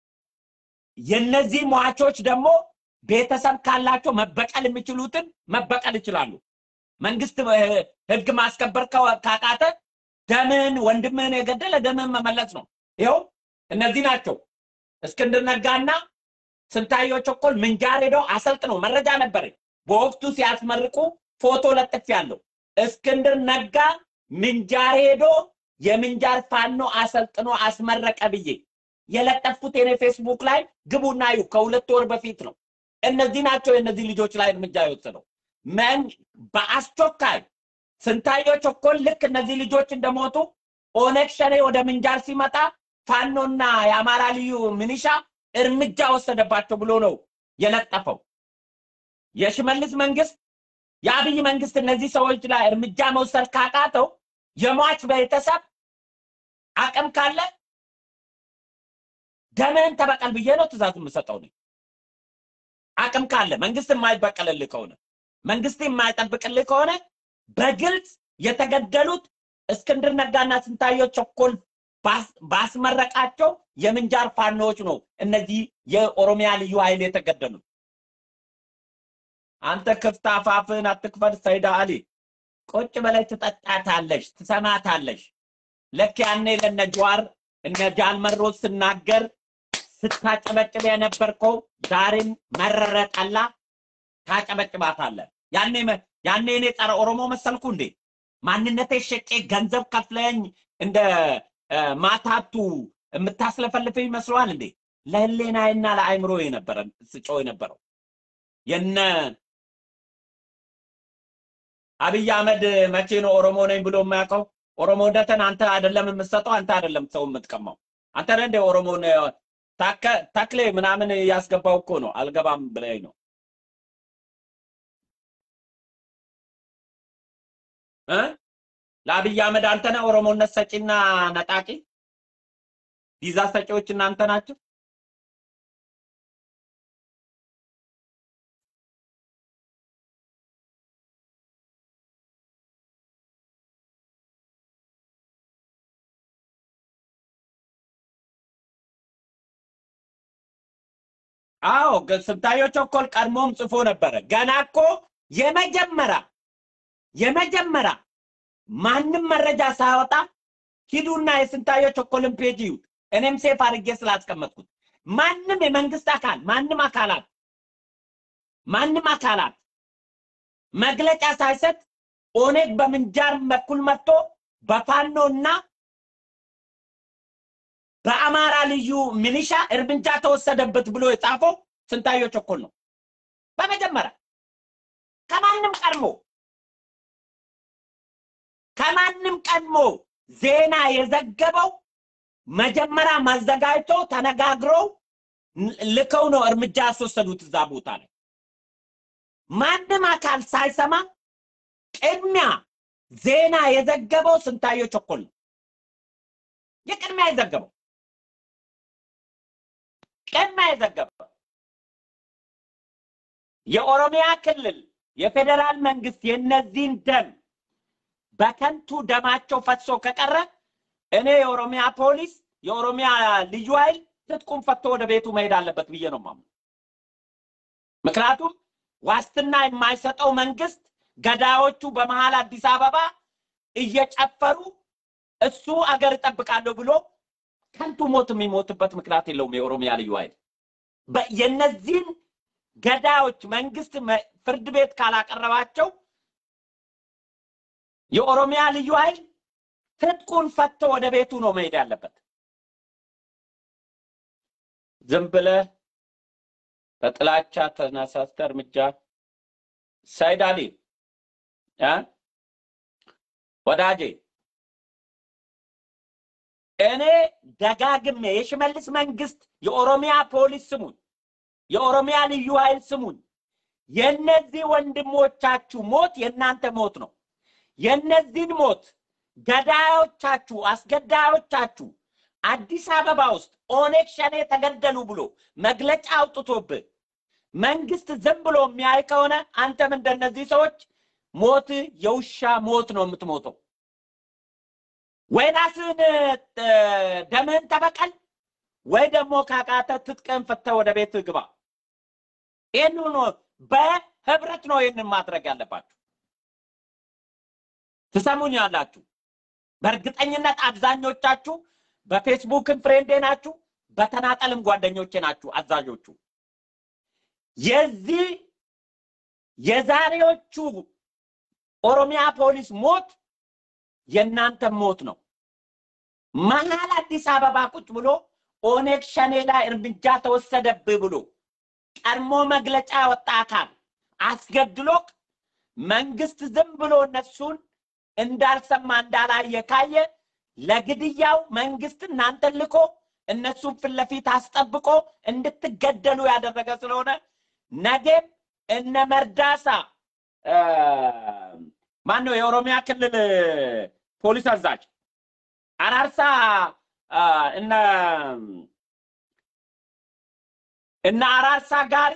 A: የነዚህ ሟቾች ደግሞ ቤተሰብ ካላቸው መበቀል የሚችሉትን መበቀል ይችላሉ። መንግስት ህግ ማስከበር ካቃተ ደምህን ወንድምህን የገደለ ደምህን መመለስ ነው። ይኸው እነዚህ ናቸው። እስክንድር ነጋና ስንታየሁ ቸኮል ምንጃር ሄደው አሰልጥነው መረጃ ነበረኝ። በወቅቱ ሲያስመርቁ ፎቶ ለጥፍ ያለው እስክንድር ነጋ ምንጃር ሄዶ የምንጃር ፋኖ አሰልጥኖ አስመረቀ ብዬ የለጠፉት የኔ ፌስቡክ ላይ ግቡና እዩ። ከሁለት ወር በፊት ነው። እነዚህ ናቸው የእነዚህ ልጆች ላይ እርምጃ የወሰደው። መን በአስቸኳይ ስንታየሁ ቸኮል ልክ እነዚህ ልጆች እንደሞቱ ኦነግ ሸኔ ወደ ምንጃር ሲመጣ ፋኖና የአማራ ልዩ ሚኒሻ እርምጃ ወሰደባቸው ብሎ ነው የለጠፈው። የሽመልስ መንግስት የአብይ መንግስት እነዚህ ሰዎች ላይ እርምጃ መውሰድ ካቃተው የሟች ቤተሰብ አቅም ካለ ደምህን ተበቀል ብዬ ነው ትእዛዝ የምሰጠው ነው። አቅም ካለ መንግስት የማይበቀልልህ ከሆነ መንግስት የማይጠብቅልህ ከሆነ በግልጽ የተገደሉት እስክንድር ነጋና ስንታየሁ ቸኮል ባስመረቃቸው የምንጃር ፋኖዎች ነው እነዚህ የኦሮሚያ ልዩ ኃይል የተገደሉት። አንተ ክፍት አፋፍህን አትክፈት። ሰይዳ አሊ ቁጭ በላይ ትጠጣታለሽ፣ ትሰማታለሽ። ልክ ያኔ ለነ ጀዋር እነ ጃልመሮ ስናገር ስታጨበጭብ የነበርከው ዛሬም መረረ ጠላ ታጨበጭባታለህ። ያኔ ያኔ እኔ ጸረ ኦሮሞ መሰልኩ እንዴ? ማንነቴ ሸጬ ገንዘብ ከፍለኝ እንደ ማታቱ የምታስለፈልፍ ይመስለዋል እንዴ? ለህሌናዬና ለአይምሮ የነበረ ስጮ የነበረው የነ አብይ አህመድ መቼ ነው ኦሮሞ ነኝ ብሎ የማያውቀው? ኦሮሞነትን አንተ አይደለም የምትሰጠው፣ አንተ አይደለም ሰው የምትቀማው። አንተ ነህ እንደ ኦሮሞን ታከ- ተክሌ ምናምን ያስገባው እኮ ነው። አልገባም ብለኝ ነው እ ለአብይ አህመድ አንተ ነህ ኦሮሞነት ሰጪና ነጣቂ ቪዛ ሰጪዎች እናንተ ናቸው። አዎ ገ- ስንታየሁ ቸኮል ቀድሞም ጽፎ ነበረ። ገና እኮ የመጀመሪያ የመጀመሪያ ማንም መረጃ ሳያወጣ ሂዱና የስንታየሁ ቸኮልን ፔጅ ይዩት። እኔም ሴፍ አድርጌ ስላስቀመጥኩት ማንም የመንግስት አካል ማንም አካላት ማንም አካላት መግለጫ ሳይሰጥ ኦኔግ በምንጃር በኩል መጥቶ በፋኖና በአማራ ልዩ ሚሊሻ እርምጃ ተወሰደበት ብሎ የጻፈው ስንታየሁ ቸኮል ነው። በመጀመሪያ ከማንም ቀድሞ ከማንም ቀድሞ ዜና የዘገበው መጀመሪያ ማዘጋጅቶ ተነጋግረው ን- ልከው ነው እርምጃ ያስወሰዱት እዛ ቦታ ላይ። ማንም አካል ሳይሰማ ቅድሚያ ዜና የዘገበው ስንታየሁ ቸኮል ነው። የቅድሚያ የዘገበው ቅድሚያ የዘገበው የኦሮሚያ ክልል የፌዴራል መንግስት የነዚህን ደም በከንቱ ደማቸው ፈሶ ከቀረ እኔ የኦሮሚያ ፖሊስ የኦሮሚያ ልዩ ኃይል ትጥቁም ፈቶ ወደ ቤቱ መሄድ አለበት ብዬ ነው የማምነው። ምክንያቱም ዋስትና የማይሰጠው መንግስት ገዳዮቹ በመሀል አዲስ አበባ እየጨፈሩ እሱ አገር እጠብቃለሁ ብሎ ከንቱ ሞት የሚሞትበት ምክንያት የለውም። የኦሮሚያ ልዩ ኃይል በ- የነዚህን ገዳዮች መንግስት መ- ፍርድ ቤት ካላቀረባቸው የኦሮሚያ ልዩ ኃይል ትጥቁን ፈቶ ወደ ቤቱ ነው መሄድ ያለበት። ዝም ብለህ በጥላቻ ተነሳስተህ እርምጃ ሰይድ አሊ እ ወዳጄ እኔ ደጋግሜ የሽመልስ መንግስት የኦሮሚያ ፖሊስ ስሙን፣ የኦሮሚያ ልዩ ኃይል ስሙን። የእነዚህ ወንድሞቻችሁ ሞት የእናንተ ሞት ነው። የእነዚህን ሞት ገዳዮቻችሁ፣ አስገዳዮቻችሁ አዲስ አበባ ውስጥ ኦነግ ሸኔ ተገደሉ ብሎ መግለጫ አውጥቶብህ መንግስት ዝም ብሎ የሚያይ ከሆነ አንተም እንደነዚህ ሰዎች ሞት የውሻ ሞት ነው የምትሞተው። ወይ ራስህን እ፣ ደምህን ተበቀል፣ ወይ ደግሞ ካቃተ ትጥቅህን ፈተህ ወደ ቤት ግባ። ይህን ነው በህብረት ነው ይህንን ማድረግ ያለባችሁ። ትሰሙኝ ያላችሁ በእርግጠኝነት አብዛኞቻችሁ በፌስቡክም ፍሬንዴ ናችሁ፣ በተናጠልም ጓደኞቼ ናችሁ አዛዦቹ። የዚህ የዛሬዎቹ ኦሮሚያ ፖሊስ ሞት የእናንተ ሞት ነው። መሀል አዲስ አበባ ቁጭ ብሎ ኦነግ ሸኔ ላይ እርምጃ ተወሰደብህ ብሎ ቀድሞ መግለጫ ያወጣ አካል አስገድሎክ መንግስት ዝም ብሎ እነሱን እንዳልሰማ እንዳላየ ካየ ለግድያው መንግስት እናንተን ልኮ እነሱን ፊት ለፊት አስጠብቆ እንድትገደሉ ያደረገ ስለሆነ ነገም እነ መርዳሳ ማን ነው የኦሮሚያ ክልል ፖሊስ አዛዥ አራርሳ አ፣ እነ እነ አራርሳ ጋሪ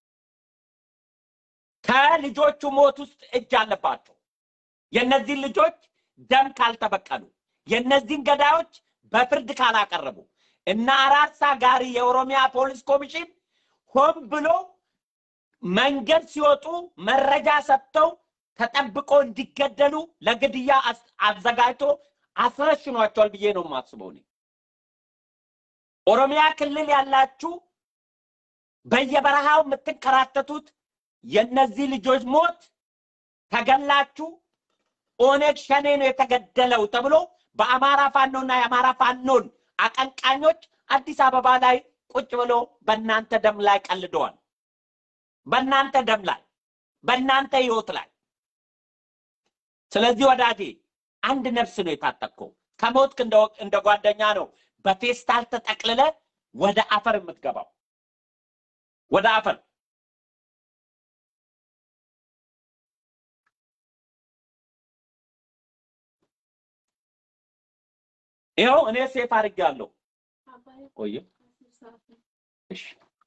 A: ከልጆቹ ሞት ውስጥ እጅ አለባቸው። የእነዚህን ልጆች ደም ካልተበቀሉ የእነዚህን ገዳዮች በፍርድ ካላቀረቡ እነ አራርሳ ጋሪ የኦሮሚያ ፖሊስ ኮሚሽን ሆን ብሎ መንገድ ሲወጡ መረጃ ሰጥተው ተጠብቆ እንዲገደሉ ለግድያ አስ- አዘጋጅቶ አስረሽኗቸዋል ብዬ ነው የማስበው እኔ። ኦሮሚያ ክልል ያላችሁ በየበረሃው የምትንከራተቱት የእነዚህ ልጆች ሞት ተገላችሁ ኦነግ ሸኔ ነው የተገደለው ተብሎ በአማራ ፋኖና የአማራ ፋኖን አቀንቃኞች አዲስ አበባ ላይ ቁጭ ብሎ በእናንተ ደም ላይ ቀልደዋል። በእናንተ ደም ላይ፣ በእናንተ ህይወት ላይ። ስለዚህ ወዳጄ አንድ ነፍስ ነው የታጠቅከው። ከሞትክ እንደ እንደ ጓደኛ ነው በፌስታል ተጠቅልለ ወደ አፈር የምትገባው ወደ አፈር ይኸው እኔ ሴፍ አድርጌያለሁ። ቆየ እሺ፣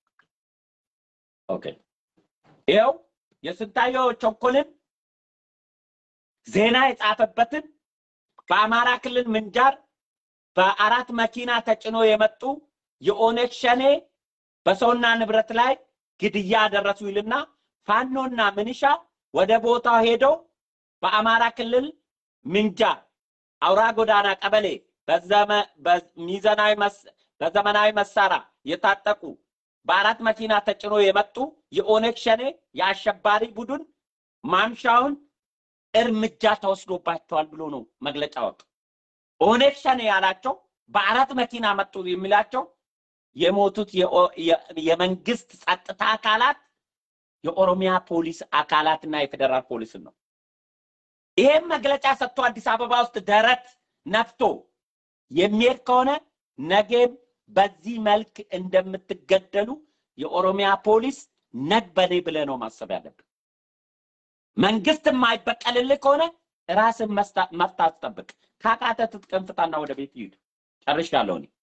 A: ኦኬ። ይኸው የስንታየው ቸኮልን ዜና የጻፈበትን በአማራ ክልል ምንጃር በአራት መኪና ተጭኖ የመጡ የኦነግ ሸኔ በሰውና ንብረት ላይ ግድያ አደረሱ ይልና ፋኖና ምንሻ ወደ ቦታው ሄደው በአማራ ክልል ምንጃር አውራ ጎዳና ቀበሌ በዘመ- በሚዛናዊ መስ- በዘመናዊ መሳሪያ የታጠቁ በአራት መኪና ተጭኖ የመጡ የኦነግ ሸኔ የአሸባሪ ቡድን ማምሻውን እርምጃ ተወስዶባቸዋል ብሎ ነው መግለጫ ወጡ። ኦነግ ሸኔ ያላቸው በአራት መኪና መጡ የሚላቸው የሞቱት የኦ- የ- የመንግስት ጸጥታ አካላት የኦሮሚያ ፖሊስ አካላትና የፌዴራል ፖሊስን ነው። ይሄም መግለጫ ሰጥቶ አዲስ አበባ ውስጥ ደረት ነፍቶ የሚሄድ ከሆነ ነገም በዚህ መልክ እንደምትገደሉ የኦሮሚያ ፖሊስ ነግበኔ ብለህ ነው ማሰብ ያለብን። መንግስት የማይበቀልልህ ከሆነ ራስን መስታ- መፍታት ጠብቅ። ካቃተ ትጥቅህን ፍታና ወደ ቤት ይሂድ። ጨርሻለሁ እኔ።